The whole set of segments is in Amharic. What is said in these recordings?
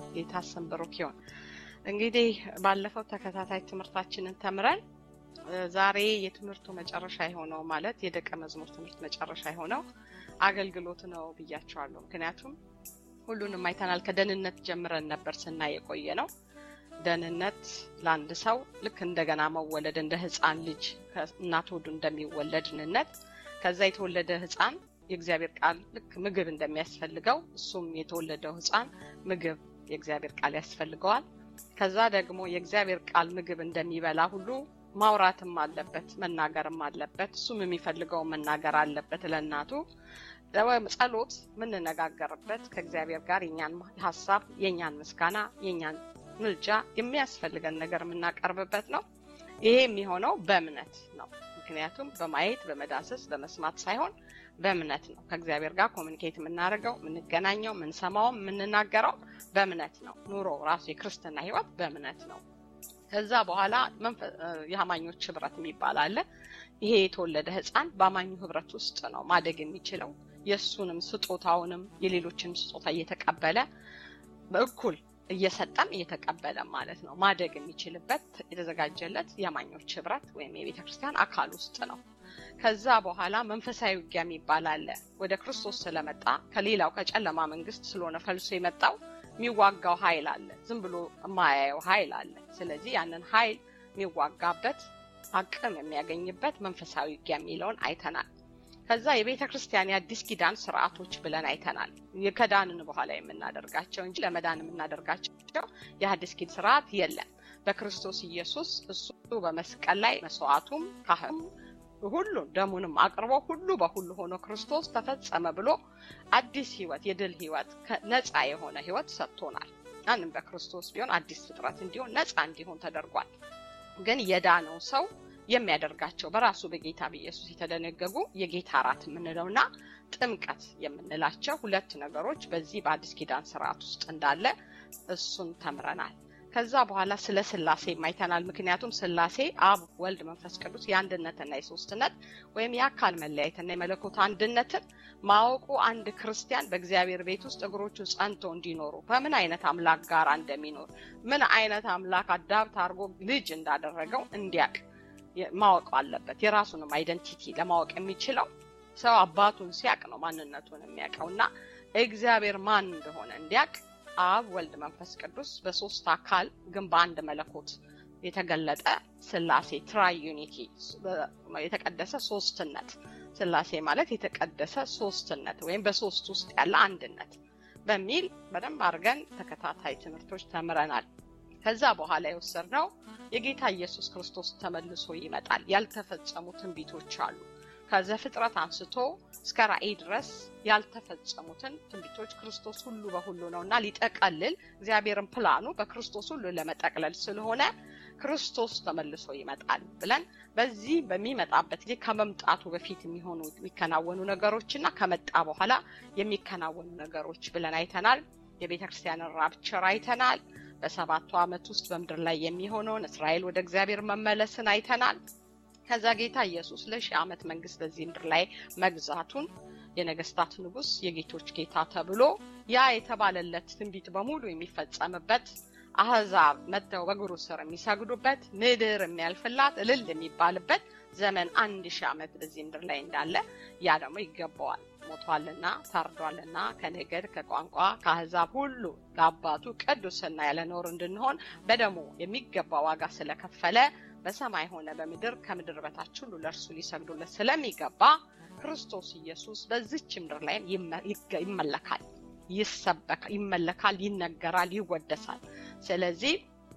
ጌታ ስም ብሩክ ይሁን። እንግዲህ ባለፈው ተከታታይ ትምህርታችንን ተምረን ዛሬ የትምህርቱ መጨረሻ የሆነው ማለት የደቀ መዝሙር ትምህርት መጨረሻ የሆነው አገልግሎት ነው ብያቸዋለሁ። ምክንያቱም ሁሉንም አይተናል። ከደህንነት ጀምረን ነበር ስናይ የቆየ ነው። ደህንነት ለአንድ ሰው ልክ እንደገና መወለድ እንደ ህፃን ልጅ ከእናት ሆዱ እንደሚወለድ ድህንነት ከዛ የተወለደ ህፃን የእግዚአብሔር ቃል ልክ ምግብ እንደሚያስፈልገው እሱም የተወለደው ህፃን ምግብ የእግዚአብሔር ቃል ያስፈልገዋል። ከዛ ደግሞ የእግዚአብሔር ቃል ምግብ እንደሚበላ ሁሉ ማውራትም አለበት፣ መናገርም አለበት። እሱም የሚፈልገው መናገር አለበት ለእናቱ። ጸሎት የምንነጋገርበት ከእግዚአብሔር ጋር የኛን ሀሳብ፣ የኛን ምስጋና፣ የኛን ምልጃ የሚያስፈልገን ነገር የምናቀርብበት ነው። ይሄ የሚሆነው በእምነት ነው። ምክንያቱም በማየት በመዳሰስ በመስማት ሳይሆን በእምነት ነው። ከእግዚአብሔር ጋር ኮሚኒኬት የምናደርገው የምንገናኘው፣ የምንሰማውም የምንናገረው በእምነት ነው። ኑሮ ራሱ የክርስትና ህይወት በእምነት ነው። ከዛ በኋላ የአማኞች ህብረት የሚባል አለ። ይሄ የተወለደ ህፃን በአማኙ ህብረት ውስጥ ነው ማደግ የሚችለው። የእሱንም ስጦታውንም የሌሎችንም ስጦታ እየተቀበለ በእኩል እየሰጠም እየተቀበለ ማለት ነው ማደግ የሚችልበት የተዘጋጀለት የአማኞች ህብረት ወይም የቤተ ክርስቲያን አካል ውስጥ ነው። ከዛ በኋላ መንፈሳዊ ውጊያ የሚባል አለ። ወደ ክርስቶስ ስለመጣ ከሌላው ከጨለማ መንግስት ስለሆነ ፈልሶ የመጣው የሚዋጋው ኃይል አለ። ዝም ብሎ የማያየው ኃይል አለ። ስለዚህ ያንን ኃይል የሚዋጋበት አቅም የሚያገኝበት መንፈሳዊ ውጊያ የሚለውን አይተናል። ከዛ የቤተ ክርስቲያን የአዲስ ኪዳን ስርዓቶች ብለን አይተናል። ከዳንን በኋላ የምናደርጋቸው እንጂ ለመዳን የምናደርጋቸው የአዲስ ኪዳን ስርዓት የለም። በክርስቶስ ኢየሱስ እሱ በመስቀል ላይ መስዋዕቱም ካህኑ ሁሉን ደሙንም አቅርቦ ሁሉ በሁሉ ሆኖ ክርስቶስ ተፈጸመ ብሎ አዲስ ህይወት የድል ህይወት ነፃ የሆነ ህይወት ሰጥቶናል። ያንም በክርስቶስ ቢሆን አዲስ ፍጥረት እንዲሆን ነፃ እንዲሆን ተደርጓል። ግን የዳነው ሰው የሚያደርጋቸው በራሱ በጌታ በኢየሱስ የተደነገጉ የጌታ እራት የምንለውና ጥምቀት የምንላቸው ሁለት ነገሮች በዚህ በአዲስ ኪዳን ስርዓት ውስጥ እንዳለ እሱን ተምረናል። ከዛ በኋላ ስለ ስላሴ አይተናል። ምክንያቱም ስላሴ አብ፣ ወልድ፣ መንፈስ ቅዱስ የአንድነትና የሶስትነት ወይም የአካል መለያየትና የመለኮት አንድነትን ማወቁ አንድ ክርስቲያን በእግዚአብሔር ቤት ውስጥ እግሮቹ ጸንቶ እንዲኖሩ በምን አይነት አምላክ ጋር እንደሚኖር ምን አይነት አምላክ አዳብት አድርጎ ልጅ እንዳደረገው እንዲያቅ ማወቅ አለበት። የራሱንም አይደንቲቲ ለማወቅ የሚችለው ሰው አባቱን ሲያቅ ነው ማንነቱን የሚያውቀው እና እግዚአብሔር ማን እንደሆነ እንዲያቅ አብ፣ ወልድ፣ መንፈስ ቅዱስ በሶስት አካል ግን በአንድ መለኮት የተገለጠ ስላሴ ትራይ ዩኒቲ የተቀደሰ ሶስትነት ስላሴ ማለት የተቀደሰ ሶስትነት ወይም በሶስት ውስጥ ያለ አንድነት በሚል በደንብ አድርገን ተከታታይ ትምህርቶች ተምረናል። ከዛ በኋላ የወሰድነው የጌታ ኢየሱስ ክርስቶስ ተመልሶ ይመጣል። ያልተፈጸሙ ትንቢቶች አሉ። ከዘፍጥረት አንስቶ እስከ ራእይ ድረስ ያልተፈጸሙትን ትንቢቶች ክርስቶስ ሁሉ በሁሉ ነው እና ሊጠቀልል እግዚአብሔርን ፕላኑ በክርስቶስ ሁሉ ለመጠቅለል ስለሆነ ክርስቶስ ተመልሶ ይመጣል ብለን በዚህ በሚመጣበት ጊዜ ከመምጣቱ በፊት የሚሆኑ የሚከናወኑ ነገሮች እና ከመጣ በኋላ የሚከናወኑ ነገሮች ብለን አይተናል። የቤተ ክርስቲያንን ራፕቸር አይተናል። በሰባቱ ዓመት ውስጥ በምድር ላይ የሚሆነውን እስራኤል ወደ እግዚአብሔር መመለስን አይተናል። ከዛ ጌታ ኢየሱስ ለሺህ ዓመት መንግስት በዚህ ምድር ላይ መግዛቱን የነገስታት ንጉስ የጌቶች ጌታ ተብሎ ያ የተባለለት ትንቢት በሙሉ የሚፈጸምበት አህዛብ መጥተው በእግሩ ስር የሚሰግዱበት ምድር የሚያልፍላት እልል የሚባልበት ዘመን አንድ ሺህ ዓመት በዚህ ምድር ላይ እንዳለ ያ ደግሞ ይገባዋል። ሞቷልና ታርዷልና ከነገድ ከቋንቋ ከአህዛብ ሁሉ ለአባቱ ቅዱስና ያለ ነውር እንድንሆን በደሙ የሚገባ ዋጋ ስለከፈለ በሰማይ ሆነ በምድር ከምድር በታች ሁሉ ለእርሱ ሊሰግዱለት ስለሚገባ ክርስቶስ ኢየሱስ በዚች ምድር ላይ ይመለካል፣ ይሰበካል፣ ይመለካል፣ ይነገራል፣ ይወደሳል። ስለዚህ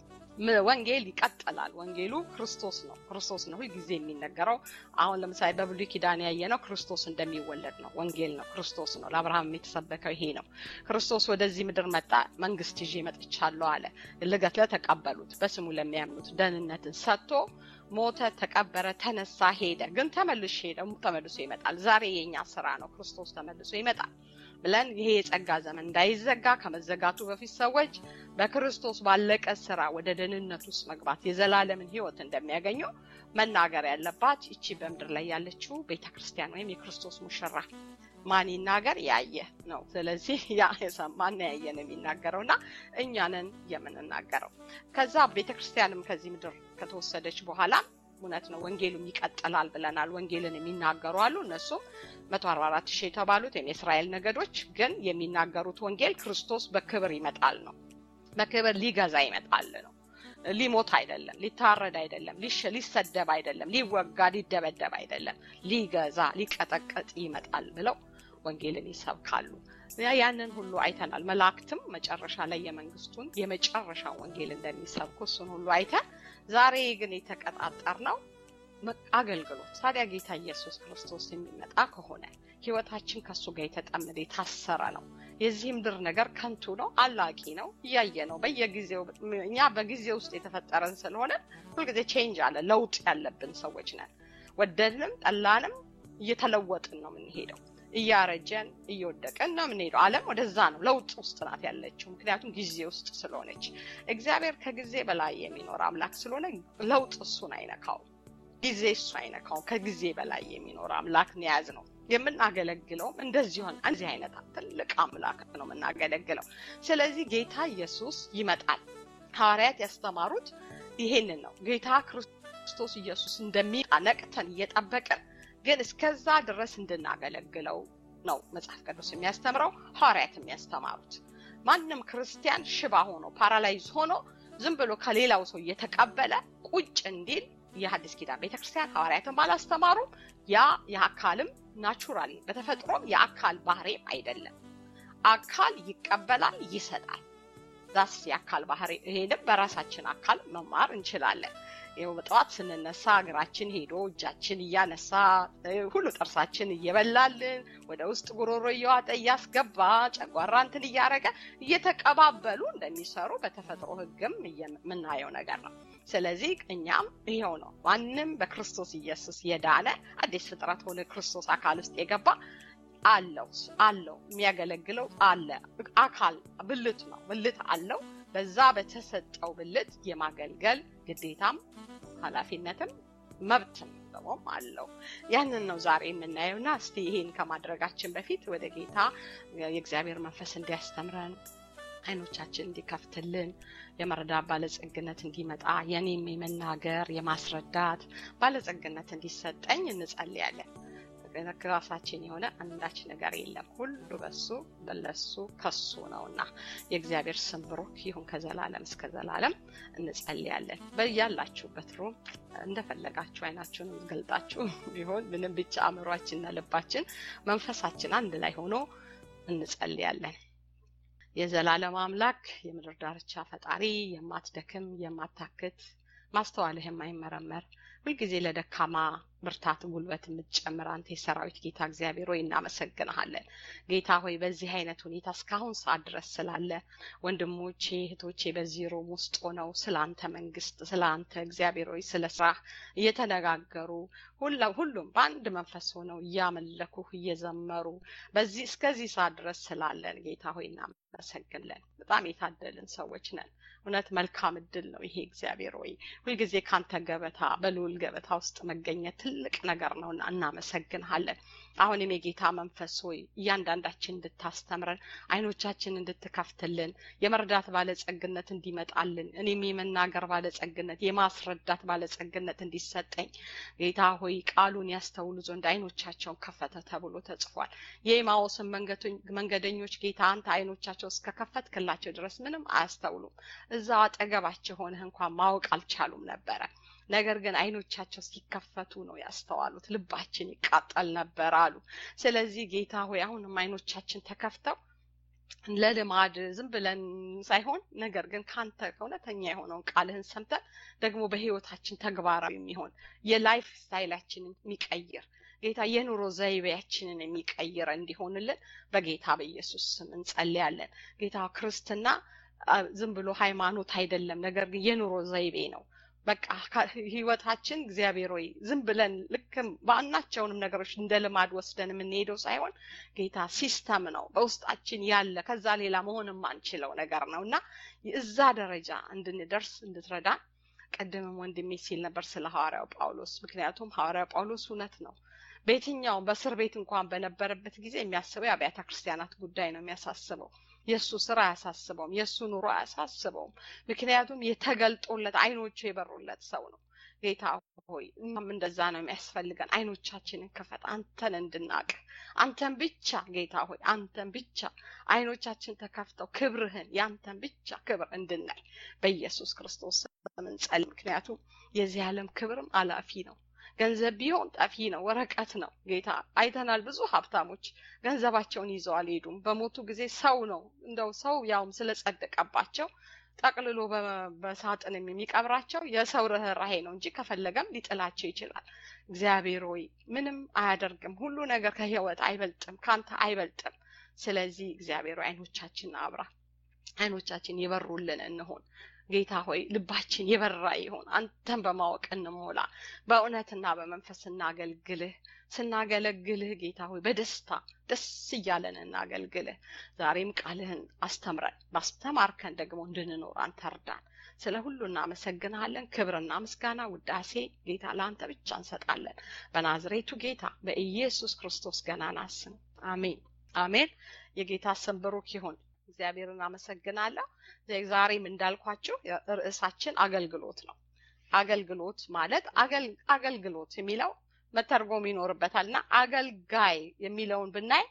ወንጌል ይቀጥላል። ወንጌሉ ክርስቶስ ነው። ክርስቶስ ነው ሁልጊዜ የሚነገረው። አሁን ለምሳሌ በብሉይ ኪዳን ያየነው ክርስቶስ እንደሚወለድ ነው። ወንጌል ነው፣ ክርስቶስ ነው። ለአብርሃም የተሰበከው ይሄ ነው። ክርስቶስ ወደዚህ ምድር መጣ፣ መንግስት ይዤ መጥቻለሁ አለ። ልገት ለተቀበሉት በስሙ ለሚያምኑት ደህንነትን ሰጥቶ ሞተ፣ ተቀበረ፣ ተነሳ፣ ሄደ። ግን ተመልሼ ደግሞ ተመልሶ ይመጣል። ዛሬ የኛ ስራ ነው። ክርስቶስ ተመልሶ ይመጣል ብለን ይሄ የጸጋ ዘመን እንዳይዘጋ ከመዘጋቱ በፊት ሰዎች በክርስቶስ ባለቀ ስራ ወደ ደህንነት ውስጥ መግባት የዘላለምን ህይወት እንደሚያገኙ መናገር ያለባት ይቺ በምድር ላይ ያለችው ቤተ ክርስቲያን ወይም የክርስቶስ ሙሽራ ማን ይናገር ያየ ነው። ስለዚህ ያ የሰማና ያየ ነው የሚናገረው እና እኛንን የምንናገረው ከዛ ቤተክርስቲያንም ከዚህ ምድር ከተወሰደች በኋላ እውነት ነው ወንጌሉም ይቀጥላል ብለናል። ወንጌልን የሚናገሩ አሉ። እነሱም መቶ አርባ አራት ሺህ የተባሉት ወይም የእስራኤል ነገዶች ግን የሚናገሩት ወንጌል ክርስቶስ በክብር ይመጣል ነው። በክብር ሊገዛ ይመጣል ነው። ሊሞት አይደለም፣ ሊታረድ አይደለም፣ ሊሰደብ አይደለም፣ ሊወጋ ሊደበደብ አይደለም፣ ሊገዛ ሊቀጠቀጥ ይመጣል ብለው ወንጌልን ይሰብካሉ። ያንን ሁሉ አይተናል። መላእክትም መጨረሻ ላይ የመንግስቱን የመጨረሻ ወንጌል እንደሚሰብኩ እሱን ሁሉ አይተን ዛሬ ግን የተቀጣጠር ነው አገልግሎት። ታዲያ ጌታ ኢየሱስ ክርስቶስ የሚመጣ ከሆነ ህይወታችን ከእሱ ጋር የተጠመደ የታሰረ ነው። የዚህ ምድር ነገር ከንቱ ነው፣ አላቂ ነው፣ እያየ ነው በየጊዜው። እኛ በጊዜ ውስጥ የተፈጠረን ስለሆነ ሁልጊዜ ቼንጅ አለ፣ ለውጥ ያለብን ሰዎች ነን። ወደድንም ጠላንም እየተለወጥን ነው የምንሄደው። እያረጀን እየወደቀን ነው የምንሄደው። ዓለም ወደዛ ነው ለውጥ ውስጥ ናት ያለችው፣ ምክንያቱም ጊዜ ውስጥ ስለሆነች። እግዚአብሔር ከጊዜ በላይ የሚኖር አምላክ ስለሆነ ለውጥ እሱን አይነካውም፣ ጊዜ እሱ አይነካውም። ከጊዜ በላይ የሚኖር አምላክ የያዝ ነው የምናገለግለውም እንደዚህ ሆን እንደዚህ አይነት ትልቅ አምላክ ነው የምናገለግለው። ስለዚህ ጌታ ኢየሱስ ይመጣል። ሐዋርያት ያስተማሩት ይሄንን ነው። ጌታ ክርስቶስ ኢየሱስ እንደሚመጣ ነቅተን እየጠበቅን ግን እስከዛ ድረስ እንድናገለግለው ነው መጽሐፍ ቅዱስ የሚያስተምረው፣ ሐዋርያት የሚያስተማሩት። ማንም ክርስቲያን ሽባ ሆኖ ፓራላይዝ ሆኖ ዝም ብሎ ከሌላው ሰው እየተቀበለ ቁጭ እንዲል የሐዲስ ኪዳን ቤተክርስቲያን ሐዋርያትን ባላስተማሩም ያ የአካልም ናቹራሊ በተፈጥሮም የአካል ባህሪም አይደለም። አካል ይቀበላል፣ ይሰጣል። ዛስ የአካል ባህሪ። ይሄንም በራሳችን አካል መማር እንችላለን። ይኸው በጠዋት ስንነሳ እግራችን ሄዶ እጃችን እያነሳ ሁሉ ጥርሳችን እየበላልን ወደ ውስጥ ጉሮሮ እየዋጠ እያስገባ ጨጓራ እንትን እያደረገ እየተቀባበሉ እንደሚሰሩ በተፈጥሮ ሕግም የምናየው ነገር ነው። ስለዚህ እኛም ይኸው ነው። ማንም በክርስቶስ ኢየሱስ የዳነ አዲስ ፍጥረት ሆነ ክርስቶስ አካል ውስጥ የገባ አለው አለው የሚያገለግለው አለ አካል ብልት ነው ብልት አለው። በዛ በተሰጠው ብልት የማገልገል ግዴታም ኃላፊነትም መብትም ደግሞም አለው። ያንን ነው ዛሬ የምናየውና እስቲ ይሄን ከማድረጋችን በፊት ወደ ጌታ የእግዚአብሔር መንፈስ እንዲያስተምረን አይኖቻችን እንዲከፍትልን የመረዳት ባለጸግነት እንዲመጣ የኔም የመናገር የማስረዳት ባለጸግነት እንዲሰጠኝ እንጸልያለን። ራሳችን የሆነ አንዳች ነገር የለም። ሁሉ በሱ በለሱ ከሱ ነውና የእግዚአብሔር ስም ብሩክ ይሁን ከዘላለም እስከ ዘላለም እንጸልያለን። በያላችሁበት ሩም እንደፈለጋችሁ አይናችሁን ገልጣችሁ ቢሆን ምንም ብቻ አእምሯችንና ልባችን መንፈሳችን አንድ ላይ ሆኖ እንጸልያለን። የዘላለም አምላክ የምድር ዳርቻ ፈጣሪ የማትደክም የማታክት ማስተዋልህ የማይመረመር ሁልጊዜ ለደካማ ብርታት ጉልበት የምትጨምር አንተ የሰራዊት ጌታ እግዚአብሔር ሆይ እናመሰግንሃለን። ጌታ ሆይ በዚህ አይነት ሁኔታ እስካሁን ሰዓት ድረስ ስላለ ወንድሞቼ እህቶቼ በዚህ ሮም ውስጥ ሆነው ስለ አንተ መንግስት፣ ስለ አንተ እግዚአብሔር ሆይ ስለ ስራ እየተነጋገሩ ሁሉም በአንድ መንፈስ ሆነው እያመለኩህ እየዘመሩ በዚህ እስከዚህ ሰዓት ድረስ ስላለን ጌታ ሆይ እናመሰግንለን። በጣም የታደልን ሰዎች ነን። እውነት መልካም እድል ነው ይሄ እግዚአብሔር ሆይ ሁልጊዜ ካንተ ገበታ በልዑል ገበታ ውስጥ መገኘት ትልቅ ነገር ነውና እናመሰግንሃለን። አሁንም የጌታ መንፈስ ሆይ እያንዳንዳችን እንድታስተምረን አይኖቻችን እንድትከፍትልን የመርዳት ባለጸግነት እንዲመጣልን እኔም የመናገር ባለጸግነት የማስረዳት ባለጸግነት እንዲሰጠኝ ጌታ ሆይ ቃሉን ያስተውሉ ዘንድ አይኖቻቸውን ከፈተ ተብሎ ተጽፏል። የኤማዎስን መንገደኞች ጌታ አንተ አይኖቻቸው እስከከፈትክላቸው ድረስ ምንም አያስተውሉም። እዛው አጠገባቸው ሆነህ እንኳን ማወቅ አልቻሉም ነበረ። ነገር ግን አይኖቻቸው ሲከፈቱ ነው ያስተዋሉት። ልባችን ይቃጠል ነበር አሉ። ስለዚህ ጌታ ሆይ አሁንም አይኖቻችን ተከፍተው ለልማድ ዝም ብለን ሳይሆን ነገር ግን ካንተ እውነተኛ የሆነውን ቃልህን ሰምተን ደግሞ በህይወታችን ተግባራዊ የሚሆን የላይፍ ስታይላችንን የሚቀይር ጌታ የኑሮ ዘይቤያችንን የሚቀይር እንዲሆንልን በጌታ በኢየሱስ ስም እንጸልያለን። ጌታ ክርስትና ዝም ብሎ ሃይማኖት አይደለም፣ ነገር ግን የኑሮ ዘይቤ ነው። በቃ ህይወታችን እግዚአብሔር ሆይ ዝም ብለን ልክም በአናቸውንም ነገሮች እንደ ልማድ ወስደን የምንሄደው ሳይሆን ጌታ ሲስተም ነው በውስጣችን ያለ ከዛ ሌላ መሆን የማንችለው ነገር ነው እና እዛ ደረጃ እንድንደርስ እንድትረዳን ቅድምም ወንድሜ ሲል ነበር ስለ ሐዋርያው ጳውሎስ። ምክንያቱም ሐዋርያው ጳውሎስ እውነት ነው በየትኛውም በእስር ቤት እንኳን በነበረበት ጊዜ የሚያስበው የአብያተ ክርስቲያናት ጉዳይ ነው የሚያሳስበው። የእሱ ስራ አያሳስበውም። የእሱ ኑሮ አያሳስበውም። ምክንያቱም የተገልጦለት አይኖቹ የበሩለት ሰው ነው። ጌታ ሆይ እኛም እንደዛ ነው የሚያስፈልገን። አይኖቻችንን ክፈት፣ አንተን እንድናቅ አንተን ብቻ ጌታ ሆይ አንተን ብቻ አይኖቻችን ተከፍተው ክብርህን ያንተን ብቻ ክብር እንድናይ በኢየሱስ ክርስቶስ ስም እንጸልይ። ምክንያቱም የዚህ ዓለም ክብርም አላፊ ነው። ገንዘብ ቢሆን ጠፊ ነው፣ ወረቀት ነው። ጌታ አይተናል። ብዙ ሀብታሞች ገንዘባቸውን ይዘው አልሄዱም። በሞቱ ጊዜ ሰው ነው እንደው ሰው ያውም ስለጸደቀባቸው ጠቅልሎ በሳጥን የሚቀብራቸው የሰው ርኅራሄ ነው እንጂ ከፈለገም ሊጥላቸው ይችላል። እግዚአብሔር ሆይ ምንም አያደርግም። ሁሉ ነገር ከህይወት አይበልጥም፣ ካንተ አይበልጥም። ስለዚህ እግዚአብሔር ሆይ አይኖቻችን አብራ፣ አይኖቻችን የበሩልን እንሆን። ጌታ ሆይ ልባችን የበራ ይሆን። አንተን በማወቅ እንሞላ። በእውነትና በመንፈስ እናገልግልህ። ስናገለግልህ ጌታ ሆይ በደስታ ደስ እያለን እናገልግልህ። ዛሬም ቃልህን አስተምረን፣ ባስተማርከን ደግሞ እንድንኖር አንተ እርዳን። ስለ ሁሉ እናመሰግንሃለን። ክብርና ምስጋና ውዳሴ ጌታ ለአንተ ብቻ እንሰጣለን። በናዝሬቱ ጌታ በኢየሱስ ክርስቶስ ገናና ስም አሜን፣ አሜን። የጌታ ስም ብሩክ ይሁን። እግዚአብሔርን አመሰግናለሁ። ዛሬም እንዳልኳችሁ ርዕሳችን አገልግሎት ነው። አገልግሎት ማለት አገልግሎት የሚለው መተርጎም ይኖርበታል እና አገልጋይ የሚለውን ብናይ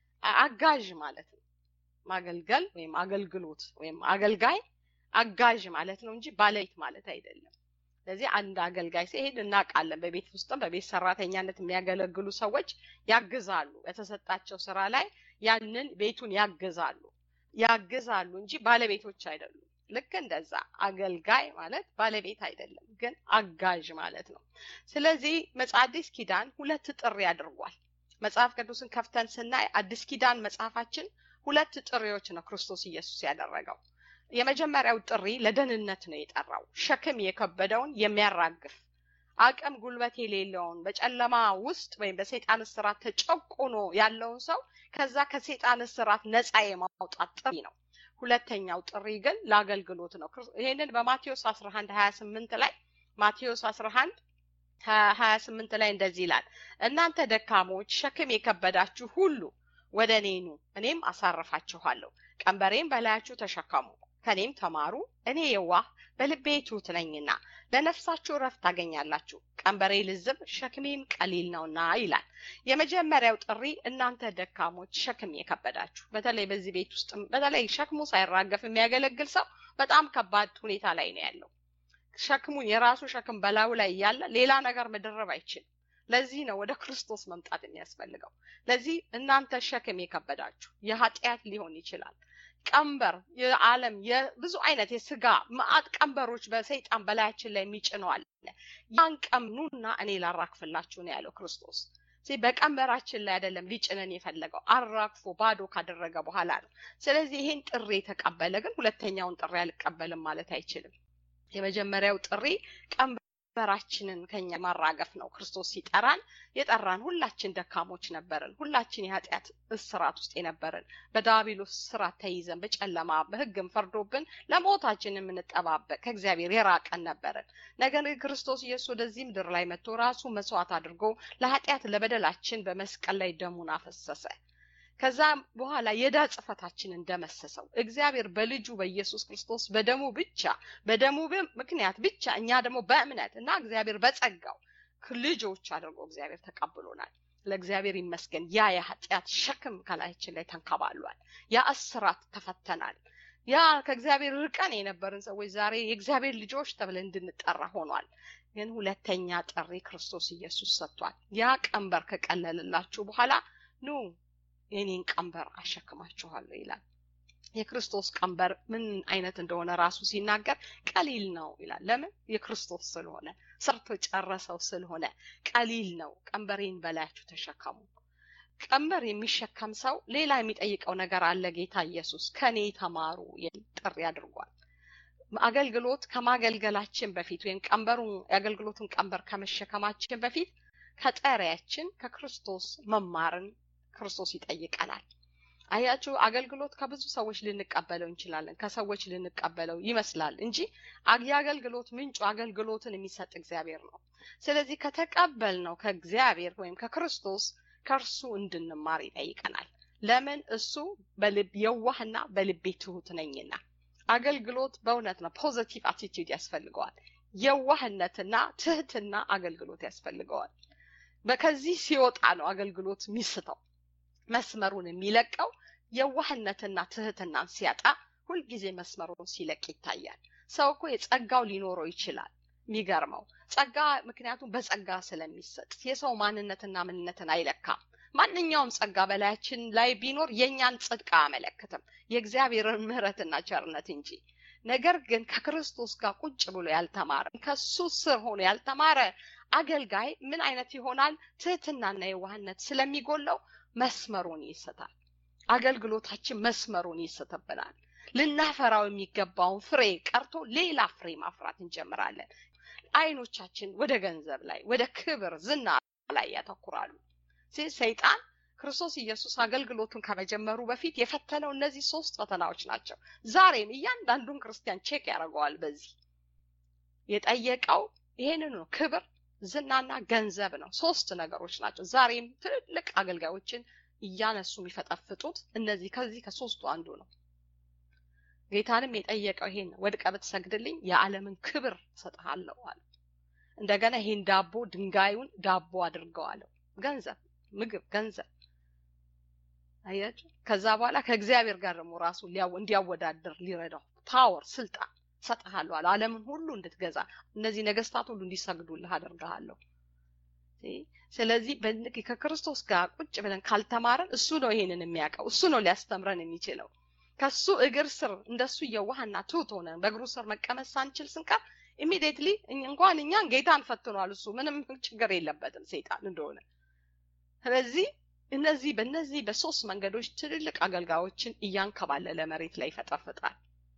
አጋዥ ማለት ነው። ማገልገል ወይም አገልግሎት ወይም አገልጋይ አጋዥ ማለት ነው እንጂ ባለቤት ማለት አይደለም። ስለዚህ አንድ አገልጋይ ሲሄድ እናውቃለን። በቤት ውስጥም በቤት ሰራተኛነት የሚያገለግሉ ሰዎች ያግዛሉ። በተሰጣቸው ስራ ላይ ያንን ቤቱን ያግዛሉ ያግዛሉ እንጂ ባለቤቶች አይደሉም። ልክ እንደዛ አገልጋይ ማለት ባለቤት አይደለም፣ ግን አጋዥ ማለት ነው። ስለዚህ አዲስ ኪዳን ሁለት ጥሪ አድርጓል። መጽሐፍ ቅዱስን ከፍተን ስናይ አዲስ ኪዳን መጽሐፋችን ሁለት ጥሪዎች ነው ክርስቶስ ኢየሱስ ያደረገው። የመጀመሪያው ጥሪ ለደህንነት ነው የጠራው፣ ሸክም የከበደውን የሚያራግፍ አቅም ጉልበት የሌለውን በጨለማ ውስጥ ወይም በሰይጣን እስራት ተጨቁኖ ያለውን ሰው ከዛ ከሰይጣን እስራት ነፃ የማውጣት ጥሪ ነው። ሁለተኛው ጥሪ ግን ለአገልግሎት ነው። ይህንን በማቴዎስ 11 28 ላይ ማቴዎስ 11 28 ላይ እንደዚህ ይላል፣ እናንተ ደካሞች ሸክም የከበዳችሁ ሁሉ ወደ እኔ ኑ፣ እኔም አሳርፋችኋለሁ። ቀንበሬም በላያችሁ ተሸከሙ፣ ከኔም ተማሩ፣ እኔ የዋህ በልቤ ትሑት ነኝና ለነፍሳችሁ እረፍት ታገኛላችሁ። ቀንበሬ ልዝብ ሸክሜም ቀሊል ነውና ይላል። የመጀመሪያው ጥሪ እናንተ ደካሞች ሸክም የከበዳችሁ፣ በተለይ በዚህ ቤት ውስጥ በተለይ ሸክሙ ሳይራገፍ የሚያገለግል ሰው በጣም ከባድ ሁኔታ ላይ ነው ያለው። ሸክሙን የራሱ ሸክም በላዩ ላይ እያለ ሌላ ነገር መደረብ አይችልም። ለዚህ ነው ወደ ክርስቶስ መምጣት የሚያስፈልገው። ለዚህ እናንተ ሸክም የከበዳችሁ የኃጢአት ሊሆን ይችላል ቀንበር የዓለም የብዙ አይነት የስጋ መዓት ቀንበሮች በሰይጣን በላያችን ላይ የሚጭነዋል። ያን ቀምኑና እኔ ላራክፍላችሁ ነው ያለው ክርስቶስ። በቀንበራችን ላይ አይደለም ሊጭነን የፈለገው አራግፎ ባዶ ካደረገ በኋላ ነው። ስለዚህ ይሄን ጥሪ የተቀበለ ግን ሁለተኛውን ጥሪ አልቀበልም ማለት አይችልም። የመጀመሪያው ጥሪ ቀንበራችንን ከኛ ማራገፍ ነው። ክርስቶስ ሲጠራን የጠራን ሁላችን ደካሞች ነበርን። ሁላችን የኃጢአት እስራት ውስጥ የነበርን በዳቢሎስ ስራት ተይዘን በጨለማ በሕግም ፈርዶብን ለሞታችን የምንጠባበቅ ከእግዚአብሔር የራቀን ነበርን። ነገር ግን ክርስቶስ ኢየሱስ ወደዚህ ምድር ላይ መጥቶ ራሱ መስዋዕት አድርጎ ለኃጢአት ለበደላችን በመስቀል ላይ ደሙን አፈሰሰ። ከዛ በኋላ የዕዳ ጽሕፈታችንን ደመሰሰው። እግዚአብሔር በልጁ በኢየሱስ ክርስቶስ በደሙ ብቻ በደሙ ምክንያት ብቻ እኛ ደግሞ በእምነት እና እግዚአብሔር በጸጋው ልጆች አድርጎ እግዚአብሔር ተቀብሎናል። ለእግዚአብሔር ይመስገን። ያ የኃጢአት ሸክም ከላያችን ላይ ተንከባሏል። ያ እስራት ተፈተናል። ያ ከእግዚአብሔር ርቀን የነበርን ሰዎች ዛሬ የእግዚአብሔር ልጆች ተብለን እንድንጠራ ሆኗል። ግን ሁለተኛ ጥሪ ክርስቶስ ኢየሱስ ሰጥቷል። ያ ቀንበር ከቀለልላችሁ በኋላ ኑ የኔን ቀንበር አሸክማችኋለሁ ይላል። የክርስቶስ ቀንበር ምን አይነት እንደሆነ ራሱ ሲናገር ቀሊል ነው ይላል። ለምን? የክርስቶስ ስለሆነ ሰርቶ ጨረሰው ስለሆነ ቀሊል ነው። ቀንበሬን በላያችሁ ተሸከሙ። ቀንበር የሚሸከም ሰው ሌላ የሚጠይቀው ነገር አለ። ጌታ ኢየሱስ ከኔ ተማሩ የሚል ጥሪ አድርጓል። አገልግሎት ከማገልገላችን በፊት ወይም ቀንበሩን የአገልግሎቱን ቀንበር ከመሸከማችን በፊት ከጠሪያችን ከክርስቶስ መማርን ክርስቶስ ይጠይቀናል። አያችሁ አገልግሎት ከብዙ ሰዎች ልንቀበለው እንችላለን ከሰዎች ልንቀበለው ይመስላል እንጂ የአገልግሎት ምንጩ አገልግሎትን የሚሰጥ እግዚአብሔር ነው ስለዚህ ከተቀበል ነው ከእግዚአብሔር ወይም ከክርስቶስ ከእርሱ እንድንማር ይጠይቀናል ለምን እሱ በልብ የዋህና በልቤ ትሁት ነኝና አገልግሎት በእውነት ነው ፖዘቲቭ አቲቲዩድ ያስፈልገዋል የዋህነትና ትህትና አገልግሎት ያስፈልገዋል ከዚህ ሲወጣ ነው አገልግሎት የሚስተው መስመሩን የሚለቀው የዋህነትና ትህትናን ሲያጣ ሁልጊዜ መስመሩን ሲለቅ ይታያል ሰው እኮ የጸጋው ሊኖረው ይችላል የሚገርመው ጸጋ ምክንያቱም በጸጋ ስለሚሰጥ የሰው ማንነትና ምንነትን አይለካም ማንኛውም ጸጋ በላያችን ላይ ቢኖር የእኛን ጽድቅ አያመለክትም የእግዚአብሔርን ምህረትና ቸርነት እንጂ ነገር ግን ከክርስቶስ ጋር ቁጭ ብሎ ያልተማረ ከሱ ስር ሆኖ ያልተማረ አገልጋይ ምን አይነት ይሆናል ትህትናና የዋህነት ስለሚጎለው መስመሩን ይስታል አገልግሎታችን መስመሩን ይስትብናል ልናፈራው የሚገባውን ፍሬ ቀርቶ ሌላ ፍሬ ማፍራት እንጀምራለን አይኖቻችን ወደ ገንዘብ ላይ ወደ ክብር ዝና ላይ ያተኩራሉ ሰይጣን ክርስቶስ ኢየሱስ አገልግሎቱን ከመጀመሩ በፊት የፈተነው እነዚህ ሶስት ፈተናዎች ናቸው ዛሬም እያንዳንዱን ክርስቲያን ቼክ ያደርገዋል በዚህ የጠየቀው ይሄንን ነው ክብር ዝናና ገንዘብ ነው ሶስት ነገሮች ናቸው ዛሬም ትልልቅ አገልጋዮችን እያነሱ የሚፈጠፍጡት እነዚህ ከዚህ ከሶስቱ አንዱ ነው ጌታንም የጠየቀው ይሄን ወድቀ ብትሰግድልኝ የዓለምን ክብር ሰጥሃለሁ አለ እንደገና ይሄን ዳቦ ድንጋዩን ዳቦ አድርገዋለሁ ገንዘብ ምግብ ገንዘብ አያችሁ ከዛ በኋላ ከእግዚአብሔር ጋር ደግሞ ራሱ እንዲያወዳደር ሊረዳው ፓወር ስልጣን ሰጥሃለሁ አለ አለምን ሁሉ እንድትገዛ እነዚህ ነገስታት ሁሉ እንዲሰግዱልህ አደርግሃለሁ ስለዚህ ከክርስቶስ ጋር ቁጭ ብለን ካልተማረን እሱ ነው ይሄንን የሚያውቀው እሱ ነው ሊያስተምረን የሚችለው ከሱ እግር ስር እንደሱ የዋህና ትሁት ሆነን በእግሩ ስር መቀመጥ ሳንችል ስንቀር ኢሚዲየትሊ እንኳን እኛን ጌታን ፈትኗል እሱ ምንም ችግር የለበትም ሰይጣን እንደሆነ ስለዚህ እነዚህ በእነዚህ በሶስት መንገዶች ትልልቅ አገልጋዮችን እያንከባለለ መሬት ላይ ይፈጠፍጣል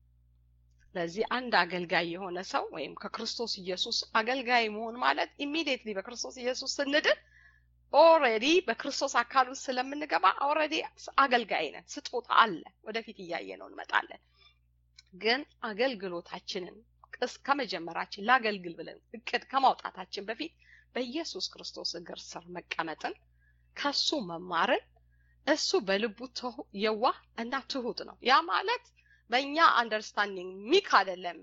ስለዚህ አንድ አገልጋይ የሆነ ሰው ወይም ከክርስቶስ ኢየሱስ አገልጋይ መሆን ማለት ኢሚዲየትሊ በክርስቶስ ኢየሱስ ስንድን ኦሬዲ በክርስቶስ አካል ውስጥ ስለምንገባ ኦሬዲ አገልጋይ ነን ስጦታ አለ ወደፊት እያየ ነው እንመጣለን ግን አገልግሎታችንን ከመጀመራችን ላገልግል ብለን እቅድ ከማውጣታችን በፊት በኢየሱስ ክርስቶስ እግር ስር መቀመጥን ከሱ መማርን እሱ በልቡ የዋህ እና ትሁት ነው ያ ማለት በእኛ አንደርስታንዲንግ ሚክ አይደለም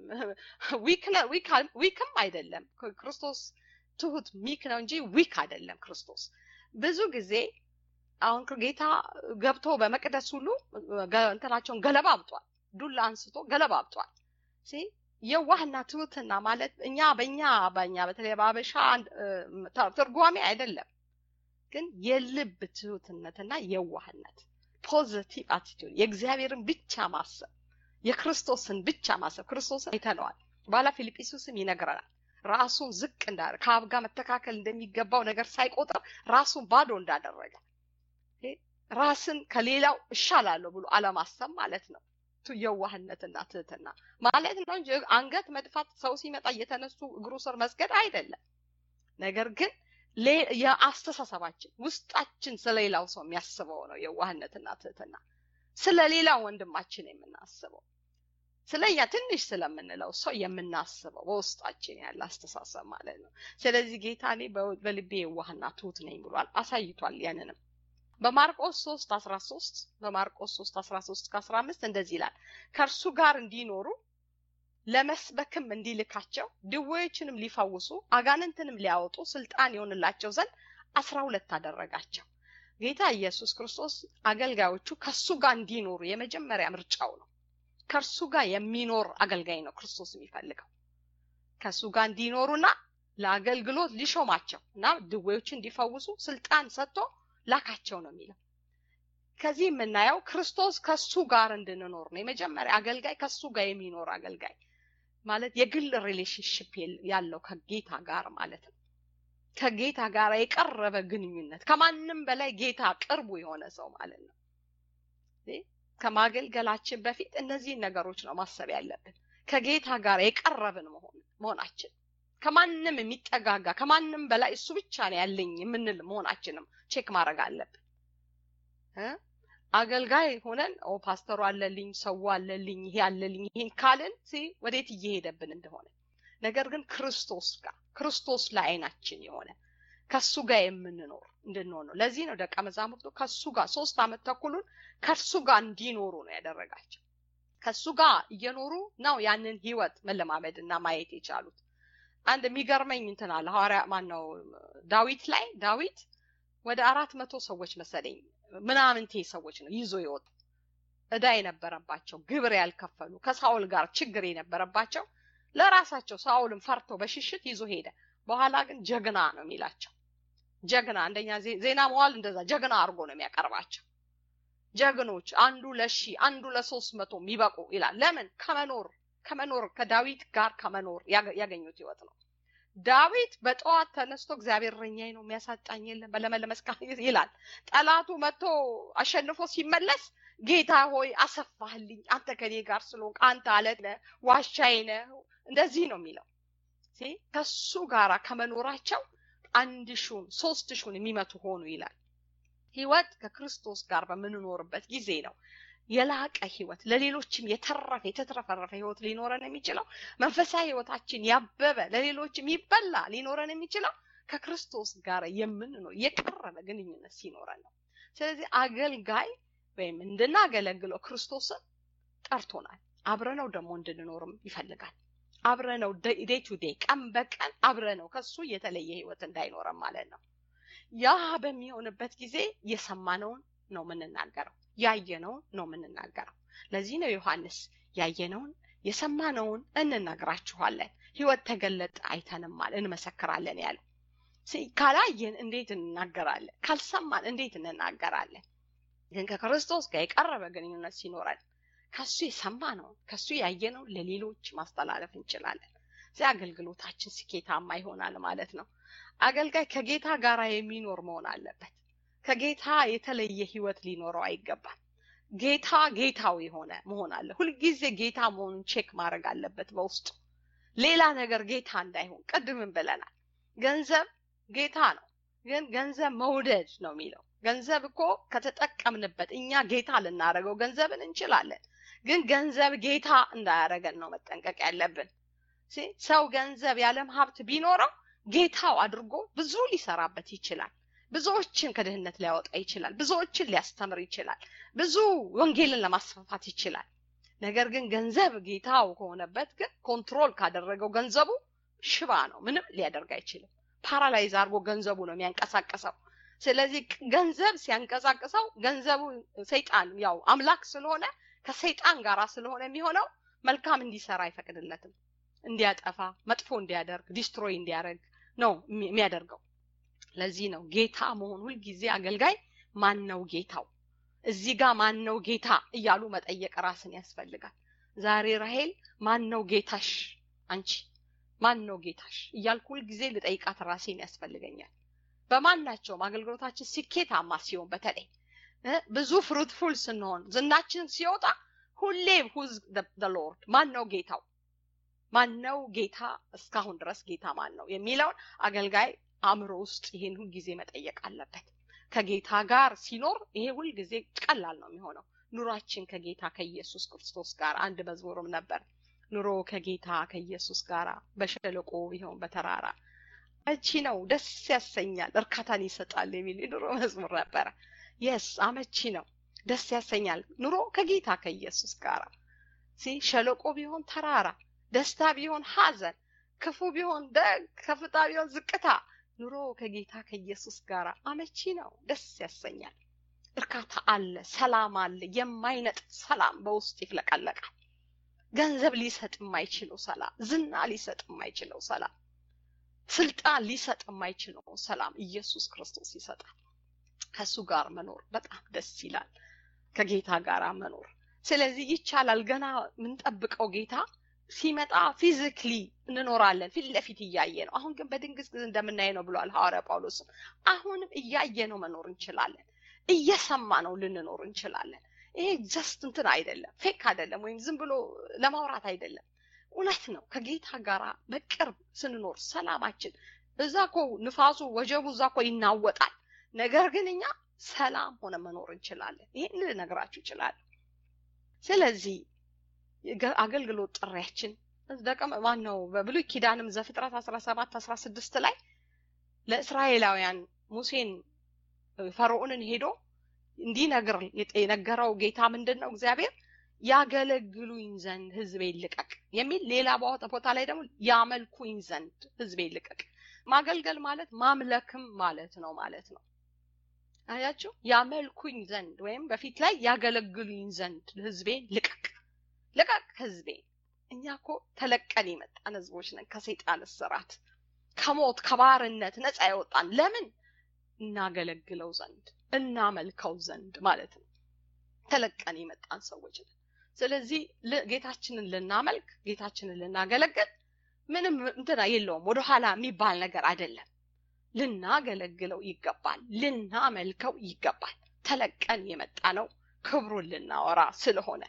ዊክም አይደለም ክርስቶስ ትሁት ሚክ ነው እንጂ ዊክ አይደለም ክርስቶስ ብዙ ጊዜ አሁን ጌታ ገብቶ በመቅደስ ሁሉ እንትናቸውን ገለባ አብጧል ዱላ አንስቶ ገለባ አብጧል የዋህና ትሁትና ማለት እኛ በእኛ በእኛ በተለይ በአበሻ ትርጓሜ አይደለም ግን የልብ ትሁትነትና የዋህነት ፖዘቲቭ አቲቱድ የእግዚአብሔርን ብቻ ማሰብ የክርስቶስን ብቻ ማሰብ ክርስቶስን አይተነዋል በኋላ ፊልጵስዩስም ይነግረናል ራሱን ዝቅ እንዳለ ከአብ ጋር መተካከል እንደሚገባው ነገር ሳይቆጥር ራሱን ባዶ እንዳደረገ ራስን ከሌላው እሻላለሁ ብሎ አለማሰብ ማለት ነው የዋህነትና ትህትና ማለት ነው እንጂ አንገት መድፋት ሰው ሲመጣ እየተነሱ እግሩ ስር መስገድ አይደለም ነገር ግን የአስተሳሰባችን ውስጣችን ስለሌላው ሰው የሚያስበው ነው የዋህነትና ትህትና ስለ ሌላ ወንድማችን የምናስበው ስለኛ ትንሽ ስለምንለው ሰው የምናስበው በውስጣችን ያለ አስተሳሰብ ማለት ነው ስለዚህ ጌታ እኔ በልቤ የዋህና ትሁት ነኝ ብሏል አሳይቷል ያንንም በማርቆስ 3 13 በማርቆስ 3 13 ከ15 እንደዚህ ይላል ከእርሱ ጋር እንዲኖሩ ለመስበክም እንዲልካቸው ድዌዎችንም ሊፈውሱ አጋንንትንም ሊያወጡ ስልጣን ይሆንላቸው ዘንድ አስራ ሁለት አደረጋቸው ጌታ ኢየሱስ ክርስቶስ አገልጋዮቹ ከሱ ጋር እንዲኖሩ የመጀመሪያ ምርጫው ነው ከእርሱ ጋር የሚኖር አገልጋይ ነው ክርስቶስ የሚፈልገው ከእሱ ጋር እንዲኖሩና ለአገልግሎት ሊሾማቸው እና ድዌዎችን እንዲፈውሱ ስልጣን ሰጥቶ ላካቸው ነው የሚለው ከዚህ የምናየው ክርስቶስ ከሱ ጋር እንድንኖር ነው የመጀመሪያ አገልጋይ ከሱ ጋር የሚኖር አገልጋይ ማለት የግል ሪሌሽንሽፕ ያለው ከጌታ ጋር ማለት ነው ከጌታ ጋር የቀረበ ግንኙነት ከማንም በላይ ጌታ ቅርቡ የሆነ ሰው ማለት ነው ከማገልገላችን በፊት እነዚህን ነገሮች ነው ማሰብ ያለብን ከጌታ ጋር የቀረብን መሆናችን ከማንም የሚጠጋጋ ከማንም በላይ እሱ ብቻ ነው ያለኝ የምንል መሆናችንም ቼክ ማድረግ አለብን አገልጋይ ሆነን ኦ ፓስተሩ አለልኝ፣ ሰው አለልኝ፣ ይሄ አለልኝ፣ ይሄን ካልን ወዴት እየሄደብን እንደሆነ ነገር ግን ክርስቶስ ጋር ክርስቶስ ላይ አይናችን የሆነ ከሱ ጋር የምንኖር እንድንሆን ነው። ለዚህ ነው ደቀ መዛሙርቱ ከሱ ጋር ሶስት ዓመት ተኩሉን ከሱ ጋር እንዲኖሩ ነው ያደረጋቸው። ከሱ ጋር እየኖሩ ነው ያንን ህይወት መለማመድ እና ማየት የቻሉት። አንድ የሚገርመኝ እንትን አለ ሐዋርያ ማን ነው ዳዊት ላይ ዳዊት ወደ አራት መቶ ሰዎች መሰለኝ ምናምንቴ ሰዎች ነው ይዞ ይወጡ እዳ የነበረባቸው ግብር ያልከፈሉ ከሳውል ጋር ችግር የነበረባቸው ለራሳቸው ሳውልን ፈርቶ በሽሽት ይዞ ሄደ። በኋላ ግን ጀግና ነው የሚላቸው። ጀግና አንደኛ ዜና መዋል እንደዛ ጀግና አድርጎ ነው የሚያቀርባቸው። ጀግኖች አንዱ ለሺ አንዱ ለሶስት መቶ የሚበቁ ይላል። ለምን ከመኖር ከመኖር ከዳዊት ጋር ከመኖር ያገኙት ህይወት ነው። ዳዊት በጠዋት ተነስቶ እግዚአብሔር እረኛዬ ነው የሚያሳጣኝ የለም በለመለመ መስክ ይላል። ጠላቱ መጥቶ አሸንፎ ሲመለስ ጌታ ሆይ አሰፋህልኝ፣ አንተ ከኔ ጋር ስለሆንክ አንተ አለት ነህ፣ ዋሻዬ ነህ። እንደዚህ ነው የሚለው። ከሱ ጋር ከመኖራቸው አንድ ሹን ሶስት ሹን የሚመቱ ሆኑ ይላል። ህይወት ከክርስቶስ ጋር በምንኖርበት ጊዜ ነው የላቀ ህይወት ለሌሎችም የተረፈ የተትረፈረፈ ህይወት ሊኖረን የሚችለው መንፈሳዊ ህይወታችን ያበበ ለሌሎችም ይበላ ሊኖረን የሚችለው ከክርስቶስ ጋር የምንኖር የቀረበ ግንኙነት ሲኖረን ነው። ስለዚህ አገልጋይ ወይም እንድናገለግለው ክርስቶስን ጠርቶናል። አብረነው ደግሞ እንድንኖርም ይፈልጋል። አብረነው ዴይ ቱ ዴይ ቀን በቀን አብረነው ከሱ የተለየ ህይወት እንዳይኖረን ማለት ነው። ያ በሚሆንበት ጊዜ የሰማነውን ነው የምንናገረው፣ ያየነውን ነው የምንናገረው። ለዚህ ነው ዮሐንስ ያየነውን የሰማነውን እንነግራችኋለን፣ ህይወት ተገለጠ አይተንማል እንመሰክራለን ያለው። ካላየን እንዴት እንናገራለን? ካልሰማን እንዴት እንናገራለን? ግን ከክርስቶስ ጋር የቀረበ ግንኙነት ሲኖረን ከሱ የሰማነውን ከሱ ያየነውን ለሌሎች ማስተላለፍ እንችላለን። እዚህ አገልግሎታችን ስኬታማ ይሆናል ማለት ነው። አገልጋይ ከጌታ ጋር የሚኖር መሆን አለበት። ከጌታ የተለየ ህይወት ሊኖረው አይገባም። ጌታ ጌታው የሆነ መሆን አለ። ሁልጊዜ ጌታ መሆኑን ቼክ ማድረግ አለበት በውስጡ ሌላ ነገር ጌታ እንዳይሆን። ቅድምን ብለናል። ገንዘብ ጌታ ነው፣ ግን ገንዘብ መውደድ ነው የሚለው። ገንዘብ እኮ ከተጠቀምንበት እኛ ጌታ ልናደርገው ገንዘብን እንችላለን፣ ግን ገንዘብ ጌታ እንዳያደረገን ነው መጠንቀቅ ያለብን። ሰው ገንዘብ ያለም ሀብት ቢኖረው ጌታው አድርጎ ብዙ ሊሰራበት ይችላል። ብዙዎችን ከድህነት ሊያወጣ ይችላል። ብዙዎችን ሊያስተምር ይችላል። ብዙ ወንጌልን ለማስፋፋት ይችላል። ነገር ግን ገንዘብ ጌታው ከሆነበት ግን ኮንትሮል ካደረገው ገንዘቡ ሽባ ነው። ምንም ሊያደርግ አይችልም። ፓራላይዝ አድርጎ ገንዘቡ ነው የሚያንቀሳቅሰው። ስለዚህ ገንዘብ ሲያንቀሳቅሰው ገንዘቡ ሰይጣን ያው አምላክ ስለሆነ ከሰይጣን ጋር ስለሆነ የሚሆነው መልካም እንዲሰራ አይፈቅድለትም። እንዲያጠፋ፣ መጥፎ እንዲያደርግ፣ ዲስትሮይ እንዲያደርግ ነው የሚያደርገው። ለዚህ ነው ጌታ መሆን ሁልጊዜ አገልጋይ ማን ነው ጌታው፣ እዚህ ጋር ማን ነው ጌታ እያሉ መጠየቅ ራስን ያስፈልጋል። ዛሬ ራሄል ማን ነው ጌታሽ? አንቺ ማን ነው ጌታሽ እያልኩ ሁልጊዜ ልጠይቃት ራሴን ያስፈልገኛል። በማናቸውም አገልግሎታችን ስኬታማ ሲሆን በተለይ ብዙ ፍሩትፉል ስንሆን ዝናችን ሲወጣ ሁሌ ሁዝ ሎርድ ማን ነው ጌታው ማን ነው ጌታ እስካሁን ድረስ ጌታ ማን ነው የሚለውን አገልጋይ አእምሮ ውስጥ ይሄን ሁልጊዜ መጠየቅ አለበት። ከጌታ ጋር ሲኖር ይሄ ሁልጊዜ ቀላል ነው የሚሆነው። ኑሯችን ከጌታ ከኢየሱስ ክርስቶስ ጋር አንድ መዝሙርም ነበር። ኑሮ ከጌታ ከኢየሱስ ጋር በሸለቆ ይሆን በተራራ አመቺ ነው፣ ደስ ያሰኛል፣ እርካታን ይሰጣል የሚል የኑሮ መዝሙር ነበረ። የስ አመቺ ነው፣ ደስ ያሰኛል ኑሮ ከጌታ ከኢየሱስ ጋር ሲ ሸለቆ ቢሆን ተራራ፣ ደስታ ቢሆን ሐዘን፣ ክፉ ቢሆን ደግ፣ ከፍታ ቢሆን ዝቅታ ኑሮ ከጌታ ከኢየሱስ ጋር አመቺ ነው፣ ደስ ያሰኛል። እርካታ አለ፣ ሰላም አለ፣ የማይነጥፍ ሰላም በውስጥ ይፍለቀለቃል። ገንዘብ ሊሰጥ የማይችለው ሰላም፣ ዝና ሊሰጥ የማይችለው ሰላም፣ ስልጣን ሊሰጥ የማይችለው ሰላም ኢየሱስ ክርስቶስ ይሰጣል። ከሱ ጋር መኖር በጣም ደስ ይላል። ከጌታ ጋር መኖር ስለዚህ ይቻላል። ገና የምንጠብቀው ጌታ ሲመጣ ፊዚክሊ እንኖራለን፣ ፊት ለፊት እያየ ነው። አሁን ግን በድንግዝ ጊዜ እንደምናየ ነው ብሏል ሐዋርያ ጳውሎስም። አሁንም እያየ ነው መኖር እንችላለን፣ እየሰማ ነው ልንኖር እንችላለን። ይሄ ጀስት እንትን አይደለም፣ ፌክ አይደለም፣ ወይም ዝም ብሎ ለማውራት አይደለም። እውነት ነው። ከጌታ ጋር በቅርብ ስንኖር ሰላማችን እዛ እኮ ንፋሱ ወጀቡ እዛ እኮ ይናወጣል። ነገር ግን እኛ ሰላም ሆነ መኖር እንችላለን። ይህን ልነግራችሁ እችላለሁ። ስለዚህ አገልግሎት ጥሪያችን ደቀ ማን ነው? በብሉይ ኪዳንም ዘፍጥረት አስራ ሰባት አስራ ስድስት ላይ ለእስራኤላውያን ሙሴን ፈርዖንን ሄዶ እንዲነግር የነገረው ጌታ ምንድን ነው? እግዚአብሔር ያገለግሉኝ ዘንድ ህዝቤን ልቀቅ የሚል ሌላ ቦታ ላይ ደግሞ ያመልኩኝ ዘንድ ህዝቤን ልቀቅ። ማገልገል ማለት ማምለክም ማለት ነው ማለት ነው። አያችሁ፣ ያመልኩኝ ዘንድ ወይም በፊት ላይ ያገለግሉኝ ዘንድ ህዝቤን ልቀቅ፣ ልቀቅ ህዝቤን። እኛ እኮ ተለቀን የመጣን ህዝቦች ነን ከሰይጣን እስራት ከሞት ከባርነት ነፃ ያወጣን ለምን እናገለግለው ዘንድ እናመልከው ዘንድ ማለት ነው። ተለቀን የመጣን ሰዎች ነን። ስለዚህ ጌታችንን ልናመልክ ጌታችንን ልናገለግል ምንም እንትና የለውም፣ ወደኋላ የሚባል ነገር አይደለም። ልናገለግለው ይገባል፣ ልናመልከው ይገባል። ተለቀን የመጣ ነው ክብሩን ልናወራ ስለሆነ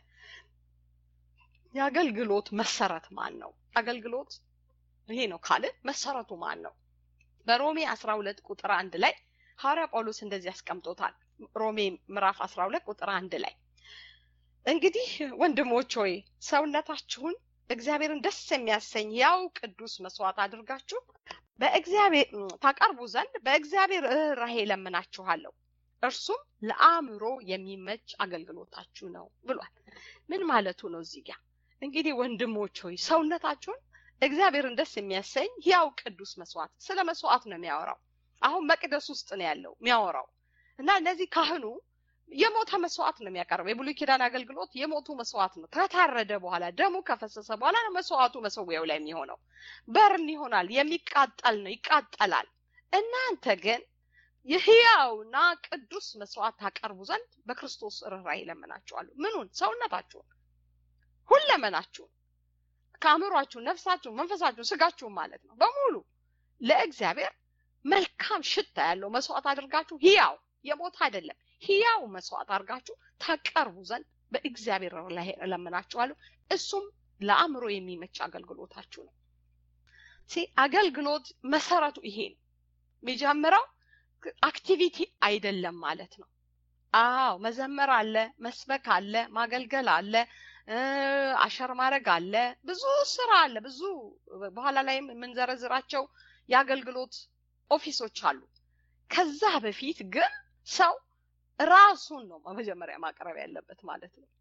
የአገልግሎት መሰረት ማን ነው? አገልግሎት ይሄ ነው ካልን መሰረቱ ማን ነው? በሮሜ 12 ቁጥር አንድ ላይ ሐዋርያ ጳውሎስ እንደዚህ ያስቀምጦታል። ሮሜ ምዕራፍ 12 ቁጥር አንድ ላይ እንግዲህ ወንድሞች ሆይ ሰውነታችሁን እግዚአብሔርን ደስ የሚያሰኝ ያው ቅዱስ መስዋዕት አድርጋችሁ በእግዚአብሔር ታቀርቡ ዘንድ በእግዚአብሔር ርኅራኄ ለምናችኋለሁ እርሱም ለአእምሮ የሚመች አገልግሎታችሁ ነው ብሏል። ምን ማለቱ ነው? እዚህ ጋር እንግዲህ ወንድሞች ሆይ ሰውነታችሁን እግዚአብሔርን ደስ የሚያሰኝ ያው ቅዱስ መስዋዕት ስለ መስዋዕት ነው የሚያወራው። አሁን መቅደስ ውስጥ ነው ያለው የሚያወራው እና እነዚህ ካህኑ የሞተ መስዋዕት ነው የሚያቀርበው። የብሉይ ኪዳን አገልግሎት የሞቱ መስዋዕት ነው። ከታረደ በኋላ ደሙ ከፈሰሰ በኋላ ነው መስዋዕቱ መሰዊያው ላይ የሚሆነው። በርን ይሆናል፣ የሚቃጠል ነው፣ ይቃጠላል። እናንተ ግን የህያውና ቅዱስ መስዋዕት ታቀርቡ ዘንድ በክርስቶስ ርኅራኄ እለምናችኋለሁ። ምኑን? ሰውነታችሁን፣ ሁለመናችሁን፣ ከአእምሯችሁን፣ ነፍሳችሁን፣ መንፈሳችሁን፣ ስጋችሁን ማለት ነው በሙሉ ለእግዚአብሔር መልካም ሽታ ያለው መስዋዕት አድርጋችሁ ህያው የሞት አይደለም ህያው መስዋዕት አድርጋችሁ ታቀርቡ ዘንድ በእግዚአብሔር ላይ እለምናችኋለሁ። እሱም ለአእምሮ የሚመች አገልግሎታችሁ ነው። አገልግሎት መሰረቱ ይሄ ነው። የሚጀምረው አክቲቪቲ አይደለም ማለት ነው። አዎ መዘመር አለ፣ መስበክ አለ፣ ማገልገል አለ፣ አሸር ማድረግ አለ፣ ብዙ ስራ አለ። ብዙ በኋላ ላይም የምንዘረዝራቸው የአገልግሎት ኦፊሶች አሉ። ከዛ በፊት ግን ሰው ራሱን ነው መጀመሪያ ማቅረብ ያለበት ማለት ነው።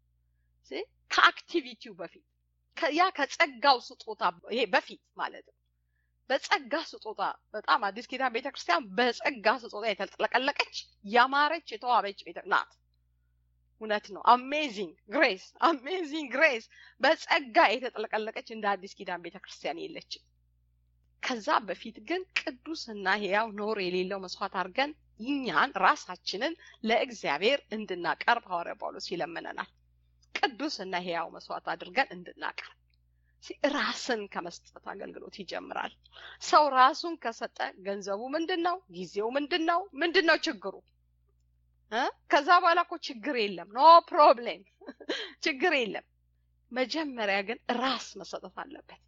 ከአክቲቪቲው በፊት ያ ከጸጋው ስጦታ ይሄ በፊት ማለት ነው። በጸጋ ስጦታ በጣም አዲስ ኪዳን ቤተክርስቲያን በጸጋ ስጦታ የተጥለቀለቀች ያማረች የተዋበች ቤተ ናት። እውነት ነው። አሜዚንግ ግሬስ አሜዚንግ ግሬስ በጸጋ የተጥለቀለቀች እንደ አዲስ ኪዳን ቤተክርስቲያን የለችም። ከዛ በፊት ግን ቅዱስና ሕያው ኖር የሌለው መስዋዕት አድርገን እኛን ራሳችንን ለእግዚአብሔር እንድናቀርብ ሐዋርያ ጳውሎስ ይለምነናል። ቅዱስና ሕያው መስዋዕት አድርገን እንድናቀርብ ራስን ከመስጠት አገልግሎት ይጀምራል። ሰው ራሱን ከሰጠ ገንዘቡ ምንድን ነው? ጊዜው ምንድን ነው? ምንድን ነው ችግሩ? ከዛ በኋላ እኮ ችግር የለም። ኖ ፕሮብሌም፣ ችግር የለም። መጀመሪያ ግን ራስ መሰጠት አለበት።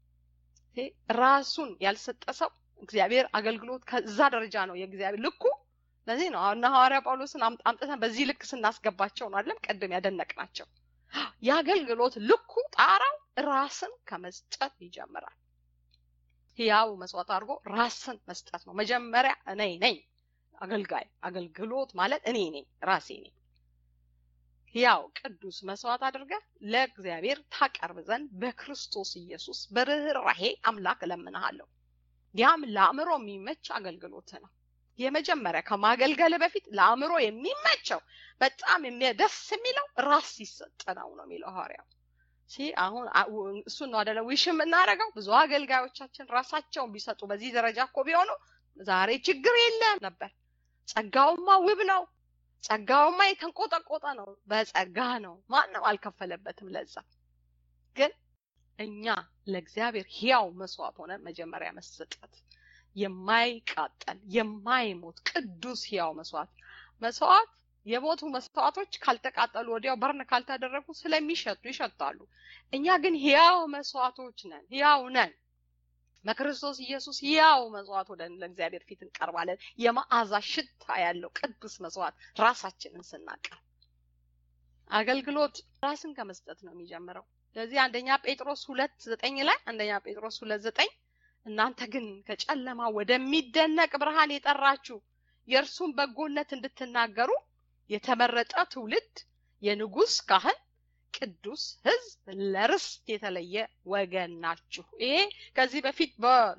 ራሱን ያልሰጠ ሰው እግዚአብሔር አገልግሎት ከዛ ደረጃ ነው የእግዚአብሔር ልኩ። ለዚህ ነው እና ሐዋርያ ጳውሎስን አምጥተን በዚህ ልክ ስናስገባቸው ነው አይደለም ቀድም ያደነቅናቸው። የአገልግሎት ልኩ ጣራው ራስን ከመስጠት ይጀምራል። ያው መስዋዕት አድርጎ ራስን መስጠት ነው መጀመሪያ። እኔ ነኝ አገልጋይ። አገልግሎት ማለት እኔ ነኝ፣ ራሴ ነኝ። ያው ቅዱስ መስዋዕት አድርገህ ለእግዚአብሔር ታቀርብ ዘንድ በክርስቶስ ኢየሱስ በርኅራኄ አምላክ እለምንሃለሁ። ያም ለአእምሮ የሚመች አገልግሎት ነው። የመጀመሪያ ከማገልገል በፊት ለአእምሮ የሚመቸው በጣም ደስ የሚለው ራስ ሲሰጥ ነው ነው የሚለው ሐዋርያው። አሁን እሱን ነው አደለ ዊሽ የምናደርገው። ብዙ አገልጋዮቻችን ራሳቸውን ቢሰጡ በዚህ ደረጃ እኮ ቢሆኑ ዛሬ ችግር የለም ነበር። ጸጋውማ ውብ ነው። ጸጋውማ የተንቆጠቆጠ ነው። በጸጋ ነው። ማንም አልከፈለበትም። ለዛ ግን እኛ ለእግዚአብሔር ሕያው መስዋዕት ሆነ መጀመሪያ መሰጠት የማይቃጠል የማይሞት ቅዱስ ሕያው መስዋዕት መስዋዕት የሞቱ መስዋዕቶች ካልተቃጠሉ ወዲያው በርን ካልተደረጉ ስለሚሸቱ ይሸታሉ። እኛ ግን ሕያው መስዋዕቶች ነን፣ ሕያው ነን። በክርስቶስ ኢየሱስ ያው መስዋዕት ወደ ለእግዚአብሔር ፊት እንቀርባለን። የመዓዛ ሽታ ያለው ቅዱስ መስዋዕት ራሳችንን ስናቀርብ አገልግሎት ራስን ከመስጠት ነው የሚጀምረው። ስለዚህ አንደኛ ጴጥሮስ ሁለት ዘጠኝ ላይ አንደኛ ጴጥሮስ ሁለት ዘጠኝ እናንተ ግን ከጨለማ ወደሚደነቅ ብርሃን የጠራችሁ የእርሱን በጎነት እንድትናገሩ የተመረጠ ትውልድ፣ የንጉሥ ካህን፣ ቅዱስ ሕዝብ፣ ለርስት የተለየ ወገን ናችሁ። ይሄ ከዚህ በፊት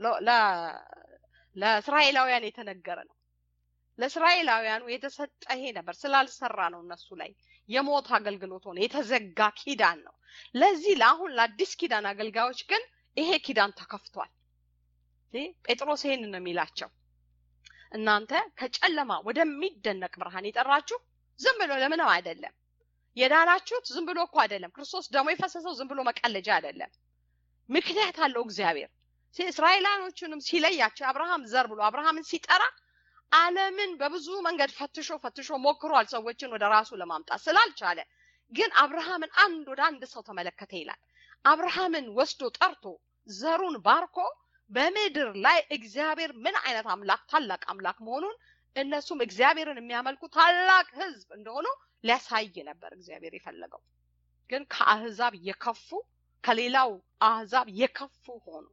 ለእስራኤላውያን የተነገረ ነው። ለእስራኤላውያኑ የተሰጠ ይሄ ነበር። ስላልሰራ ነው እነሱ ላይ የሞት አገልግሎት ሆነ፣ የተዘጋ ኪዳን ነው። ለዚህ ለአሁን ለአዲስ ኪዳን አገልጋዮች ግን ይሄ ኪዳን ተከፍቷል። ጴጥሮስ ይሄን ነው የሚላቸው እናንተ ከጨለማ ወደሚደነቅ ብርሃን የጠራችሁ ዝም ብሎ ለምንም አይደለም። የዳናችሁት ዝም ብሎ እኮ አይደለም። ክርስቶስ ደግሞ የፈሰሰው ዝም ብሎ መቀለጃ አይደለም። ምክንያት አለው እግዚአብሔር። እስራኤላኖቹንም ሲለያቸው አብርሃም ዘር ብሎ አብርሃምን ሲጠራ ዓለምን በብዙ መንገድ ፈትሾ ፈትሾ ሞክሯል ሰዎችን ወደ ራሱ ለማምጣት ስላልቻለ፣ ግን አብርሃምን አንድ ወደ አንድ ሰው ተመለከተ ይላል። አብርሃምን ወስዶ ጠርቶ ዘሩን ባርኮ በምድር ላይ እግዚአብሔር ምን አይነት አምላክ ታላቅ አምላክ መሆኑን እነሱም እግዚአብሔርን የሚያመልኩ ታላቅ ሕዝብ እንደሆኑ ሊያሳይ ነበር እግዚአብሔር የፈለገው። ግን ከአህዛብ የከፉ ከሌላው አህዛብ የከፉ ሆኑ።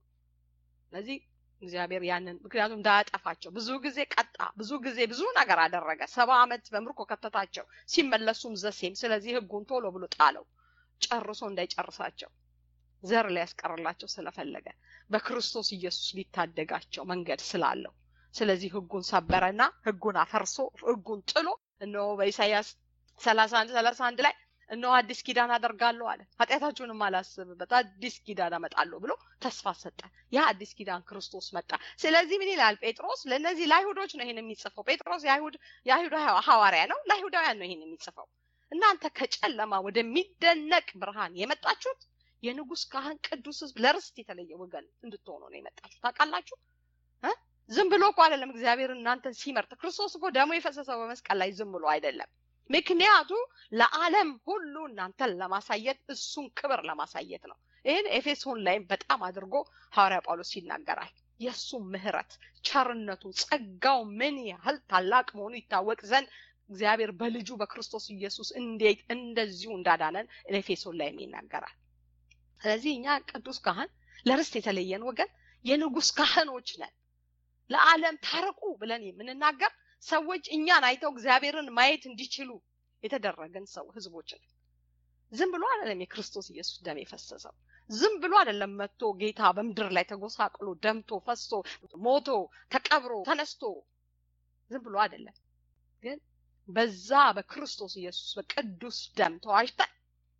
ስለዚህ እግዚአብሔር ያንን ምክንያቱም እንዳያጠፋቸው ብዙ ጊዜ ቀጣ፣ ብዙ ጊዜ ብዙ ነገር አደረገ። ሰባ ዓመት በምርኮ ከተታቸው፣ ሲመለሱም ዘሴም። ስለዚህ ሕጉን ቶሎ ብሎ ጣለው፣ ጨርሶ እንዳይጨርሳቸው ዘር ሊያስቀርላቸው ስለፈለገ በክርስቶስ ኢየሱስ ሊታደጋቸው መንገድ ስላለው ስለዚህ ህጉን ሰበረና ህጉን አፈርሶ ህጉን ጥሎ እነሆ በኢሳይያስ ሰላሳ አንድ ሰላሳ አንድ ላይ እነሆ አዲስ ኪዳን አደርጋለሁ አለ። ኃጢአታችሁንም አላስብበት አዲስ ኪዳን አመጣለሁ ብሎ ተስፋ ሰጠ። ያ አዲስ ኪዳን ክርስቶስ መጣ። ስለዚህ ምን ይላል ጴጥሮስ? ለእነዚህ ለአይሁዶች ነው ይሄን የሚጽፈው። ጴጥሮስ የአይሁድ የአይሁድ ሐዋርያ ነው። ለአይሁዳውያን ነው ይሄን የሚጽፈው። እናንተ ከጨለማ ወደሚደነቅ ብርሃን የመጣችሁት የንጉሥ ካህን ቅዱስ ህዝብ ለርስት የተለየ ወገን እንድትሆኑ ነው የመጣችሁ። ታውቃላችሁ እ ዝም ብሎ እኮ አይደለም እግዚአብሔር እናንተን ሲመርጥ። ክርስቶስ እኮ ደሞ የፈሰሰው በመስቀል ላይ ዝም ብሎ አይደለም። ምክንያቱ ለዓለም ሁሉ እናንተን ለማሳየት እሱን ክብር ለማሳየት ነው። ይህን ኤፌሶን ላይም በጣም አድርጎ ሐዋርያ ጳውሎስ ይናገራል። የእሱ ምሕረት፣ ቸርነቱ፣ ጸጋው ምን ያህል ታላቅ መሆኑ ይታወቅ ዘንድ እግዚአብሔር በልጁ በክርስቶስ ኢየሱስ እንዴት እንደዚሁ እንዳዳነን ኤፌሶን ላይም ይናገራል። ስለዚህ እኛ ቅዱስ ካህን ለርስት የተለየን ወገን የንጉሥ ካህኖች ነን። ለዓለም ታረቁ ብለን የምንናገር ሰዎች እኛን አይተው እግዚአብሔርን ማየት እንዲችሉ የተደረገን ሰው ህዝቦች ነን። ዝም ብሎ አይደለም የክርስቶስ ኢየሱስ ደም የፈሰሰው። ዝም ብሎ አይደለም መጥቶ ጌታ በምድር ላይ ተጎሳቅሎ ደምቶ ፈሶ ሞቶ ተቀብሮ ተነስቶ ዝም ብሎ አይደለም። ግን በዛ በክርስቶስ ኢየሱስ በቅዱስ ደም ተዋጅተን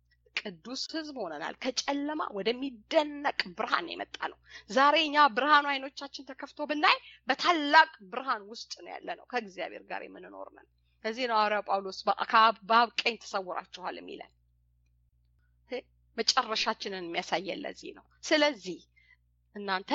ቅዱስ ህዝብ ሆነናል። ከጨለማ ወደሚደነቅ ብርሃን የመጣ ነው። ዛሬ እኛ ብርሃኑ አይኖቻችን ተከፍቶ ብናይ በታላቅ ብርሃን ውስጥ ነው ያለ ነው። ከእግዚአብሔር ጋር የምንኖር ነን። ከዚህ ነው ሐዋርያው ጳውሎስ በአብ ቀኝ ተሰውራችኋል የሚለን መጨረሻችንን የሚያሳየን ለዚህ ነው። ስለዚህ እናንተ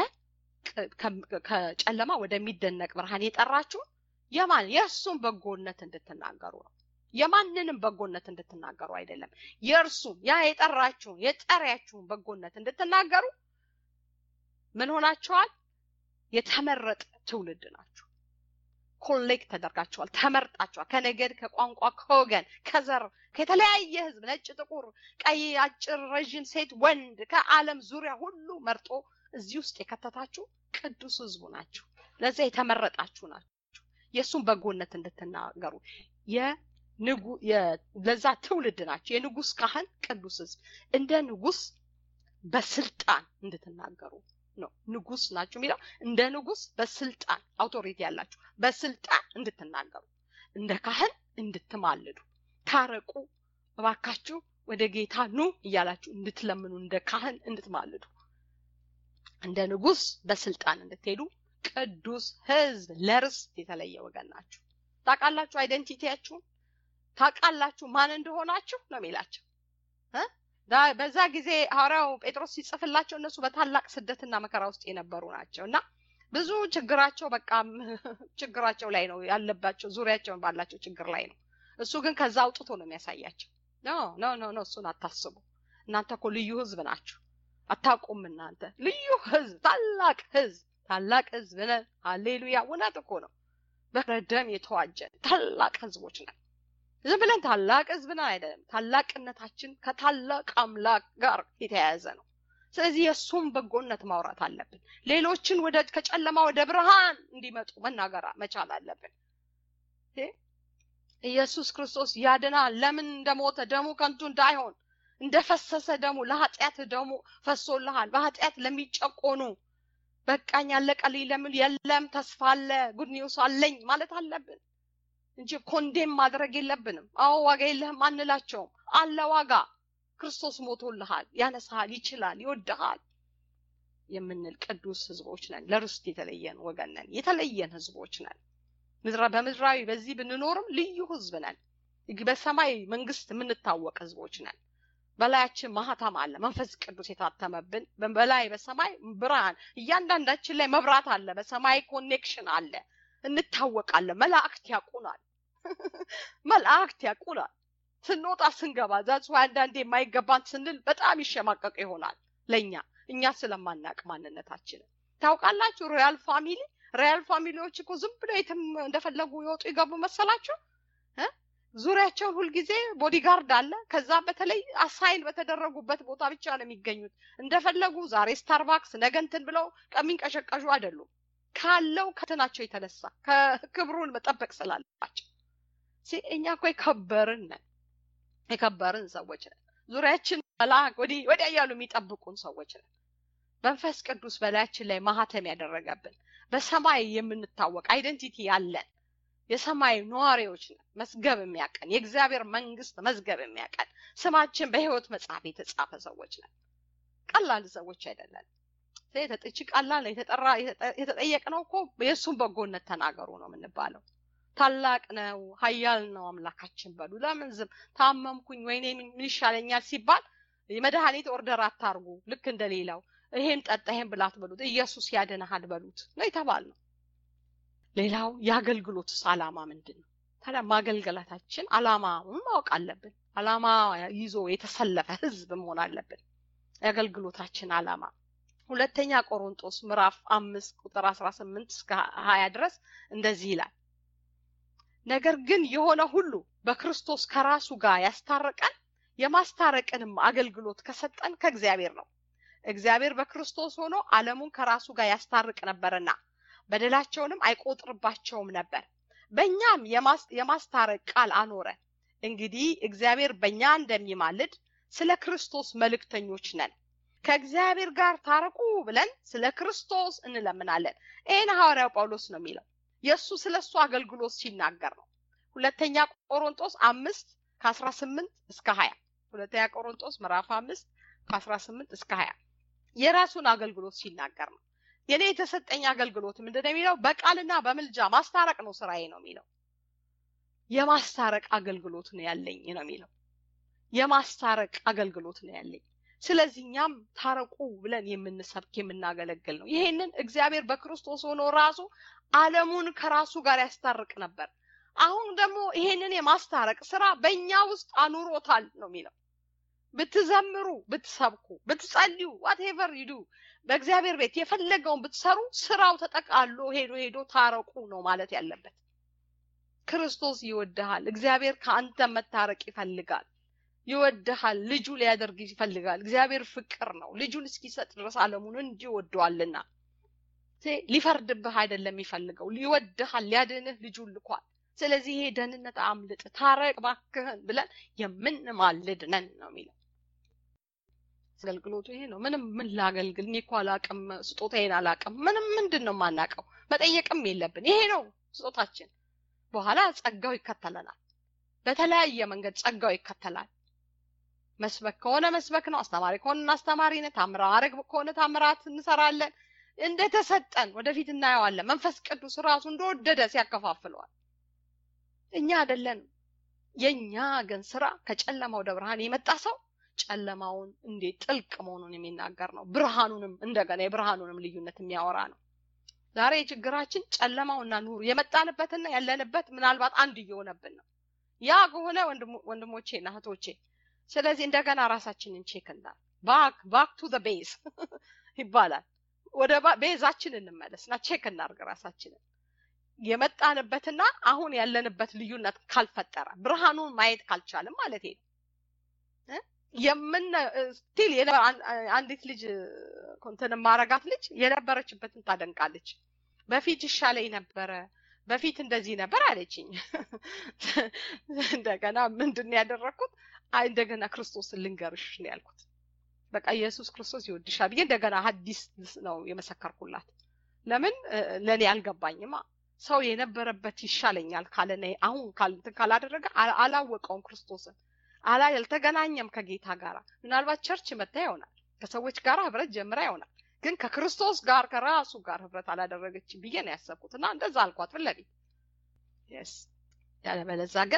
ከጨለማ ወደሚደነቅ ብርሃን የጠራችሁ የማን የእሱን በጎነት እንድትናገሩ ነው። የማንንም በጎነት እንድትናገሩ አይደለም። የእርሱን ያ የጠራችሁን የጠሪያችሁን በጎነት እንድትናገሩ ምን ሆናችኋል? የተመረጠ ትውልድ ናችሁ። ኮሌክት ተደርጋችኋል፣ ተመርጣችኋል። ከነገድ፣ ከቋንቋ፣ ከወገን፣ ከዘር፣ ከተለያየ ህዝብ፣ ነጭ፣ ጥቁር፣ ቀይ፣ አጭር፣ ረዥም፣ ሴት፣ ወንድ ከዓለም ዙሪያ ሁሉ መርጦ እዚህ ውስጥ የከተታችሁ ቅዱስ ህዝቡ ናችሁ። ለዚያ የተመረጣችሁ ናችሁ። የእሱን በጎነት እንድትናገሩ ለዛ ትውልድ ናቸው። የንጉስ ካህን ቅዱስ ህዝብ እንደ ንጉስ በስልጣን እንድትናገሩ ነው። ንጉስ ናችሁ የሚለው እንደ ንጉስ በስልጣን አውቶሪቲ ያላችሁ በስልጣን እንድትናገሩ፣ እንደ ካህን እንድትማልዱ፣ ታረቁ እባካችሁ ወደ ጌታ ኑ እያላችሁ እንድትለምኑ፣ እንደ ካህን እንድትማልዱ፣ እንደ ንጉስ በስልጣን እንድትሄዱ ቅዱስ ህዝብ ለርስት የተለየ ወገን ናችሁ። ታውቃላችሁ አይደንቲቲያችሁን ታውቃላችሁ ማን እንደሆናችሁ ነው የሚላቸው። በዛ ጊዜ ሐዋርያው ጴጥሮስ ሲጽፍላቸው እነሱ በታላቅ ስደትና መከራ ውስጥ የነበሩ ናቸው እና ብዙ ችግራቸው በቃ ችግራቸው ላይ ነው ያለባቸው፣ ዙሪያቸውን ባላቸው ችግር ላይ ነው። እሱ ግን ከዛ አውጥቶ ነው የሚያሳያቸው። ኖ ኖ ኖ ኖ እሱን አታስቡ። እናንተ እኮ ልዩ ህዝብ ናችሁ። አታውቁም እናንተ ልዩ ህዝብ፣ ታላቅ ህዝብ፣ ታላቅ ህዝብ ነን። ሃሌሉያ! እውነት እኮ ነው። በደም የተዋጀን ታላቅ ህዝቦች ነን። ዝም ብለን ታላቅ ህዝብ ነን አይደለም። ታላቅነታችን ከታላቅ አምላክ ጋር የተያያዘ ነው። ስለዚህ የእሱም በጎነት ማውራት አለብን። ሌሎችን ወደ ከጨለማ ወደ ብርሃን እንዲመጡ መናገር መቻል አለብን። ኢየሱስ ክርስቶስ ያድናል። ለምን እንደሞተ ደሙ ከንቱ እንዳይሆን እንደፈሰሰ ደሙ ለኃጢአት ደሙ ፈሶልሃል። በኃጢአት ለሚጨቆኑ በቃኝ አለቀልኝ ለምን የለም ተስፋ አለ ጉድ ኒውስ አለኝ ማለት አለብን እንጂ ኮንዴም ማድረግ የለብንም። አዎ ዋጋ የለህም አንላቸውም። አለ ዋጋ። ክርስቶስ ሞቶልሃል፣ ያነሳሃል፣ ይችላል፣ ይወድሃል የምንል ቅዱስ ህዝቦች ነን። ለርስት የተለየን ወገን ነን። የተለየን ህዝቦች ነን። በምድራዊ በዚህ ብንኖርም ልዩ ህዝብ ነን። በሰማይ መንግስት የምንታወቅ ህዝቦች ነን። በላያችን ማህተም አለ፣ መንፈስ ቅዱስ የታተመብን በላይ በሰማይ ብርሃን፣ እያንዳንዳችን ላይ መብራት አለ፣ በሰማይ ኮኔክሽን አለ፣ እንታወቃለን። መላእክት ያውቁናል፣ መላእክት ያውቁናል። ስንወጣ ስንገባ ዛጽ አንዳንዴ የማይገባን ስንል በጣም ይሸማቀቅ ይሆናል ለእኛ እኛ ስለማናቅ ማንነታችንን ታውቃላችሁ። ሮያል ፋሚሊ ሮያል ፋሚሊዎች እኮ ዝም ብለው የትም እንደፈለጉ ይወጡ ይገቡ መሰላችሁ? ዙሪያቸውን ሁልጊዜ ቦዲጋርድ አለ። ከዛ በተለይ አሳይን በተደረጉበት ቦታ ብቻ ነው የሚገኙት። እንደፈለጉ ዛሬ ስታርባክስ ነገ እንትን ብለው ከሚንቀሸቀሹ አይደሉም። ካለው ከትናቸው የተነሳ ከክብሩን መጠበቅ ስላለባቸው እኛ እኮ የከበርን ነን፣ የከበርን ሰዎች ነን። ዙሪያችን መልአክ ወዲህ ወዲያ እያሉ የሚጠብቁን ሰዎች ነን። መንፈስ ቅዱስ በላያችን ላይ ማህተም ያደረገብን በሰማይ የምንታወቅ አይደንቲቲ ያለን የሰማይ ነዋሪዎች ነን። መዝገብ የሚያቀን የእግዚአብሔር መንግስት መዝገብ የሚያቀን ስማችን በህይወት መጽሐፍ የተጻፈ ሰዎች ነን። ቀላል ሰዎች አይደለን። ተጠች ቀላል የተጠራ የተጠየቅነው እኮ የእሱን በጎነት ተናገሩ ነው የምንባለው። ታላቅ ነው፣ ኃያል ነው አምላካችን በሉ። ለምን ዝም ታመምኩኝ ወይኔ ምን ይሻለኛል ሲባል የመድኃኒት ኦርደር አታርጉ። ልክ እንደሌላው ይሄን ጠጣ ይሄን ብላት በሉት፣ ኢየሱስ ያድንሃል በሉት ነው የተባልነው። ሌላው የአገልግሎትስ አላማ ምንድን ነው? ታዲያ ማገልገላታችን አላማውን ማወቅ አለብን። አላማ ይዞ የተሰለፈ ህዝብ መሆን አለብን። የአገልግሎታችን አላማ ሁለተኛ ቆሮንጦስ ምዕራፍ አምስት ቁጥር አስራ ስምንት እስከ ሀያ ድረስ እንደዚህ ይላል። ነገር ግን የሆነ ሁሉ በክርስቶስ ከራሱ ጋር ያስታረቀን የማስታረቅንም አገልግሎት ከሰጠን ከእግዚአብሔር ነው። እግዚአብሔር በክርስቶስ ሆኖ ዓለሙን ከራሱ ጋር ያስታርቅ ነበርና በደላቸውንም አይቆጥርባቸውም ነበር። በእኛም የማስታረቅ ቃል አኖረ። እንግዲህ እግዚአብሔር በእኛ እንደሚማልድ ስለ ክርስቶስ መልእክተኞች ነን። ከእግዚአብሔር ጋር ታረቁ ብለን ስለ ክርስቶስ እንለምናለን። ይህን ሐዋርያው ጳውሎስ ነው የሚለው የእሱ ስለ እሱ አገልግሎት ሲናገር ነው። ሁለተኛ ቆሮንጦስ አምስት ከአስራ ስምንት እስከ ሀያ ሁለተኛ ቆሮንጦስ ምዕራፍ አምስት ከአስራ ስምንት እስከ ሀያ የራሱን አገልግሎት ሲናገር ነው። የኔ የተሰጠኝ አገልግሎት ምንድን ነው የሚለው? በቃልና በምልጃ ማስታረቅ ነው ስራዬ ነው የሚለው። የማስታረቅ አገልግሎት ነው ያለኝ ነው የሚለው። የማስታረቅ አገልግሎት ነው ያለኝ። ስለዚህ እኛም ታረቁ ብለን የምንሰብክ የምናገለግል ነው። ይሄንን እግዚአብሔር በክርስቶስ ሆኖ ራሱ ዓለሙን ከራሱ ጋር ያስታርቅ ነበር። አሁን ደግሞ ይሄንን የማስታረቅ ስራ በእኛ ውስጥ አኑሮታል ነው የሚለው። ብትዘምሩ፣ ብትሰብኩ፣ ብትጸልዩ ዋትኤቨር ይዱ በእግዚአብሔር ቤት የፈለገውን ብትሰሩ ስራው ተጠቃሎ ሄዶ ሄዶ ታረቁ ነው ማለት ያለበት። ክርስቶስ ይወድሃል። እግዚአብሔር ከአንተ መታረቅ ይፈልጋል። ይወድሃል። ልጁ ሊያደርግ ይፈልጋል። እግዚአብሔር ፍቅር ነው። ልጁን እስኪሰጥ ድረስ ዓለሙን እንዲህ ወደዋልና ሊፈርድብህ አይደለም የሚፈልገው፣ ይወድሃል። ሊያድንህ ልጁን ልኳል። ስለዚህ ይሄ ደህንነት አምልጥ፣ ታረቅ ባክህን ብለን የምንማልድ ነን ነው የሚለው። አገልግሎቱ ይሄ ነው። ምንም ምን ላገልግል እኔ እኮ አላቅም፣ ስጦታዬን አላቅም፣ ምንም ምንድን ነው የማናውቀው? መጠየቅም የለብን። ይሄ ነው ስጦታችን። በኋላ ጸጋው ይከተለናል። በተለያየ መንገድ ጸጋው ይከተላል። መስበክ ከሆነ መስበክ ነው። አስተማሪ ከሆነ አስተማሪነት፣ ታምራት ከሆነ ታምራት እንሰራለን። እንደተሰጠን ወደፊት እናየዋለን። መንፈስ ቅዱስ ራሱ እንደወደደ ሲያከፋፍለዋል። እኛ አይደለንም። የእኛ ግን ስራ ከጨለማ ወደ ብርሃን የመጣ ሰው ጨለማውን እንዴት ጥልቅ መሆኑን የሚናገር ነው። ብርሃኑንም እንደገና የብርሃኑንም ልዩነት የሚያወራ ነው። ዛሬ ችግራችን ጨለማውና ኑሩ የመጣንበትና ያለንበት ምናልባት አንድ እየሆነብን ነው። ያ ከሆነ ወንድሞቼና እህቶቼ፣ ስለዚህ እንደገና ራሳችንን ቼክ እናል። ባክ ባክ ቱ ዘ ቤዝ ይባላል። ወደ ቤዛችን እንመለስና ቼክ እናድርግ ራሳችንን የመጣንበትና አሁን ያለንበት ልዩነት ካልፈጠረ ብርሃኑን ማየት ካልቻልም ማለት ነው። የምን ስቲል አንዲት ልጅ እንትን ማረጋት ልጅ የነበረችበትን ታደንቃለች። በፊት ይሻለኝ ነበረ፣ በፊት እንደዚህ ነበር አለችኝ። እንደገና ምንድን ነው ያደረግኩት? አይ እንደገና ክርስቶስን ልንገርሽ ነው ያልኩት። በቃ ኢየሱስ ክርስቶስ ይወድሻል ብዬ እንደገና ሐዲስ ነው የመሰከርኩላት። ለምን ለእኔ አልገባኝማ። ሰው የነበረበት ይሻለኛል ካለ አሁን ካላደረገ አላወቀውም ክርስቶስን አላ ያልተገናኘም ከጌታ ጋር ምናልባት ቸርች መታ ይሆናል ከሰዎች ጋር ህብረት ጀምራ ይሆናል ግን ከክርስቶስ ጋር ከራሱ ጋር ህብረት አላደረገችም ብዬ ነው ያሰብኩት እና እንደዛ አልኳት ፊት ለፊት ስ ያለበለዛ ግን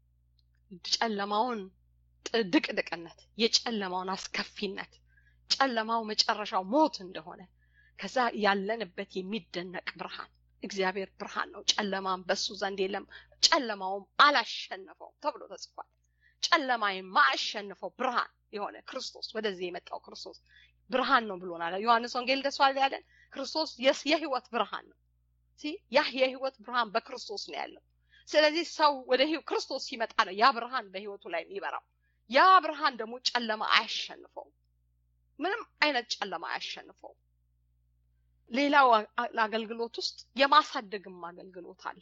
ጨለማውን ድቅድቅነት የጨለማውን አስከፊነት ጨለማው መጨረሻው ሞት እንደሆነ ከዛ ያለንበት የሚደነቅ ብርሃን እግዚአብሔር ብርሃን ነው ጨለማም በሱ ዘንድ የለም ጨለማውም አላሸነፈው ተብሎ ተጽፏል ጨለማ የማያሸንፈው ብርሃን የሆነ ክርስቶስ ወደዚህ የመጣው ክርስቶስ ብርሃን ነው ብሎናል ዮሐንስ ወንጌል ደስ ያለን ክርስቶስ የህይወት ብርሃን ነው ያ የህይወት ብርሃን በክርስቶስ ነው ያለው ስለዚህ ሰው ወደ ክርስቶስ ሲመጣ ነው ያ ብርሃን በህይወቱ ላይ የሚበራው ያ ብርሃን ደግሞ ጨለማ አያሸንፈው ምንም አይነት ጨለማ አያሸንፈው ሌላው አገልግሎት ውስጥ የማሳደግም አገልግሎት አለ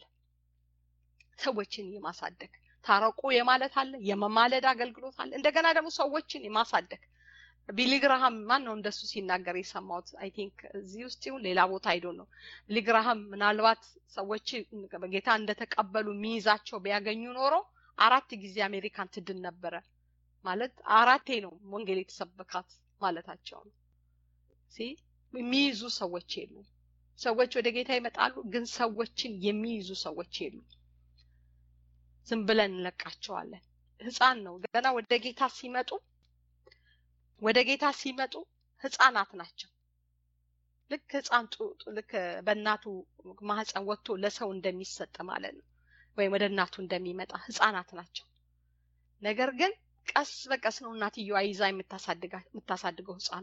ሰዎችን የማሳደግ ታረቁ የማለት አለ የመማለድ አገልግሎት አለ እንደገና ደግሞ ሰዎችን የማሳደግ ቢሊግራሃም ማን ነው እንደሱ ሲናገር የሰማሁት አይ ቲንክ እዚህ ውስጥ ይሁን ሌላ ቦታ አይዶ ነው ቢሊግራሃም ምናልባት ሰዎች ጌታ እንደተቀበሉ የሚይዛቸው ቢያገኙ ኖሮ አራት ጊዜ አሜሪካን ትድን ነበረ ማለት አራቴ ነው ወንጌል የተሰበካት ማለታቸው ነው የሚይዙ ሰዎች የሉ ሰዎች ወደ ጌታ ይመጣሉ ግን ሰዎችን የሚይዙ ሰዎች የሉ ዝም ብለን እንለቃቸዋለን ህፃን ነው ገና ወደ ጌታ ሲመጡ ወደ ጌታ ሲመጡ ህፃናት ናቸው ልክ ህፃን ልክ በእናቱ ማህፀን ወጥቶ ለሰው እንደሚሰጥ ማለት ነው ወይም ወደ እናቱ እንደሚመጣ ህፃናት ናቸው ነገር ግን ቀስ በቀስ ነው እናትየዋ ይዛ የምታሳድገው ህፃኑ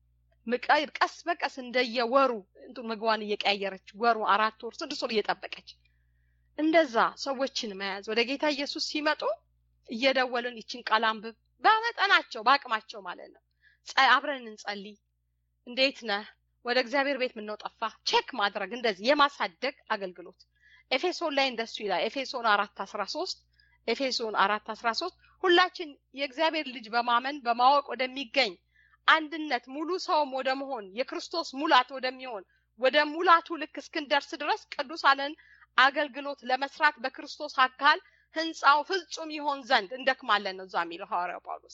ቀስ በቀስ እንደየወሩ ምግቧን እየቀያየረች ወሩ አራት ወር ስድስት ወር እየጠበቀች እንደዛ ሰዎችን መያዝ ወደ ጌታ ኢየሱስ ሲመጡ እየደወልን ይችን ቃል አንብብ በመጠናቸው በአቅማቸው ማለት ነው አብረን እንጸልይ እንዴት ነህ ወደ እግዚአብሔር ቤት ምነው ጠፋ ቼክ ማድረግ እንደዚህ የማሳደግ አገልግሎት ኤፌሶን ላይ እንደሱ ይላል ኤፌሶን አራት አስራ ሶስት ኤፌሶን አራት አስራ ሶስት ሁላችን የእግዚአብሔር ልጅ በማመን በማወቅ ወደሚገኝ አንድነት ሙሉ ሰውም ወደ መሆን የክርስቶስ ሙላት ወደሚሆን ወደ ሙላቱ ልክ እስክንደርስ ድረስ ቅዱሳንን አገልግሎት ለመስራት በክርስቶስ አካል ህንፃው ፍጹም ይሆን ዘንድ እንደክማለን ነው እዛ የሚለው ሐዋርያው ጳውሎስ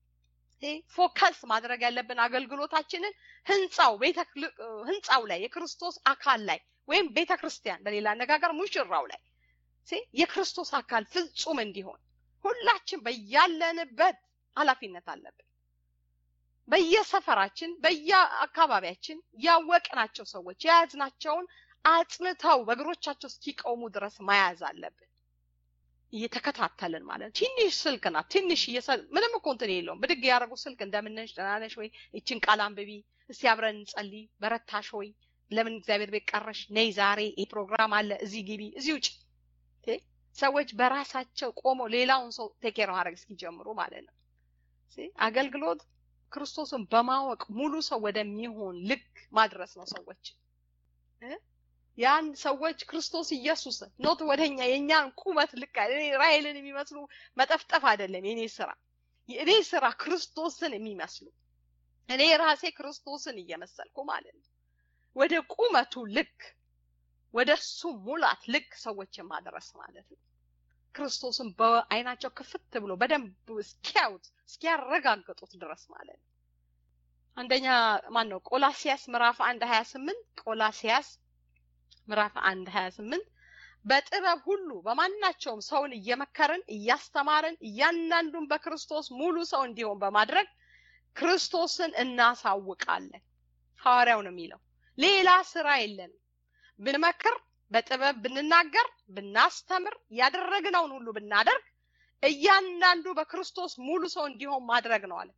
ፎከስ ማድረግ ያለብን አገልግሎታችንን ህንፃው ህንፃው ላይ የክርስቶስ አካል ላይ ወይም ቤተ ክርስቲያን በሌላ አነጋገር ሙሽራው ላይ የክርስቶስ አካል ፍጹም እንዲሆን ሁላችን በያለንበት ኃላፊነት አለብን በየሰፈራችን በየአካባቢያችን ያወቅናቸው ሰዎች የያዝናቸውን አጽንተው በእግሮቻቸው እስኪቆሙ ድረስ መያዝ አለብን እየተከታተልን ማለት ነው ትንሽ ስልክ ናት ትንሽ ምንም እኮ እንትን የለውም ብድግ ያደረጉ ስልክ እንደምነሽ ደናነሽ ወይ ይችን ቃል አንብቢ እስቲ አብረን እንጸልይ በረታሽ ወይ ለምን እግዚአብሔር ቤት ቀረሽ ነይ ዛሬ ይህ ፕሮግራም አለ እዚህ ግቢ እዚህ ውጭ ሰዎች በራሳቸው ቆመው ሌላውን ሰው ቴኬር ማድረግ እስኪጀምሩ ማለት ነው አገልግሎት ክርስቶስን በማወቅ ሙሉ ሰው ወደሚሆን ልክ ማድረስ ነው ሰዎች ያን ሰዎች ክርስቶስ ኢየሱስን ኖት ወደኛ የእኛን ቁመት ልክ ራይልን የሚመስሉ መጠፍጠፍ አይደለም የኔ ስራ የእኔ ስራ ክርስቶስን የሚመስሉ እኔ ራሴ ክርስቶስን እየመሰልኩ ማለት ነው ወደ ቁመቱ ልክ ወደ እሱ ሙላት ልክ ሰዎችን ማድረስ ማለት ነው ክርስቶስን በአይናቸው ክፍት ብሎ በደንብ እስኪያዩት እስኪያረጋግጡት ድረስ ማለት ነው አንደኛ ማን ነው ቆላሲያስ ምዕራፍ አንድ ሀያ ስምንት ቆላሲያስ ምዕራፍ አንድ ሀያ ስምንት በጥበብ ሁሉ በማናቸውም ሰውን እየመከርን እያስተማርን እያንዳንዱን በክርስቶስ ሙሉ ሰው እንዲሆን በማድረግ ክርስቶስን እናሳውቃለን ሐዋርያው ነው የሚለው ሌላ ስራ የለንም ብንመክር በጥበብ ብንናገር ብናስተምር ያደረግነውን ሁሉ ብናደርግ እያንዳንዱ በክርስቶስ ሙሉ ሰው እንዲሆን ማድረግ ነው አለ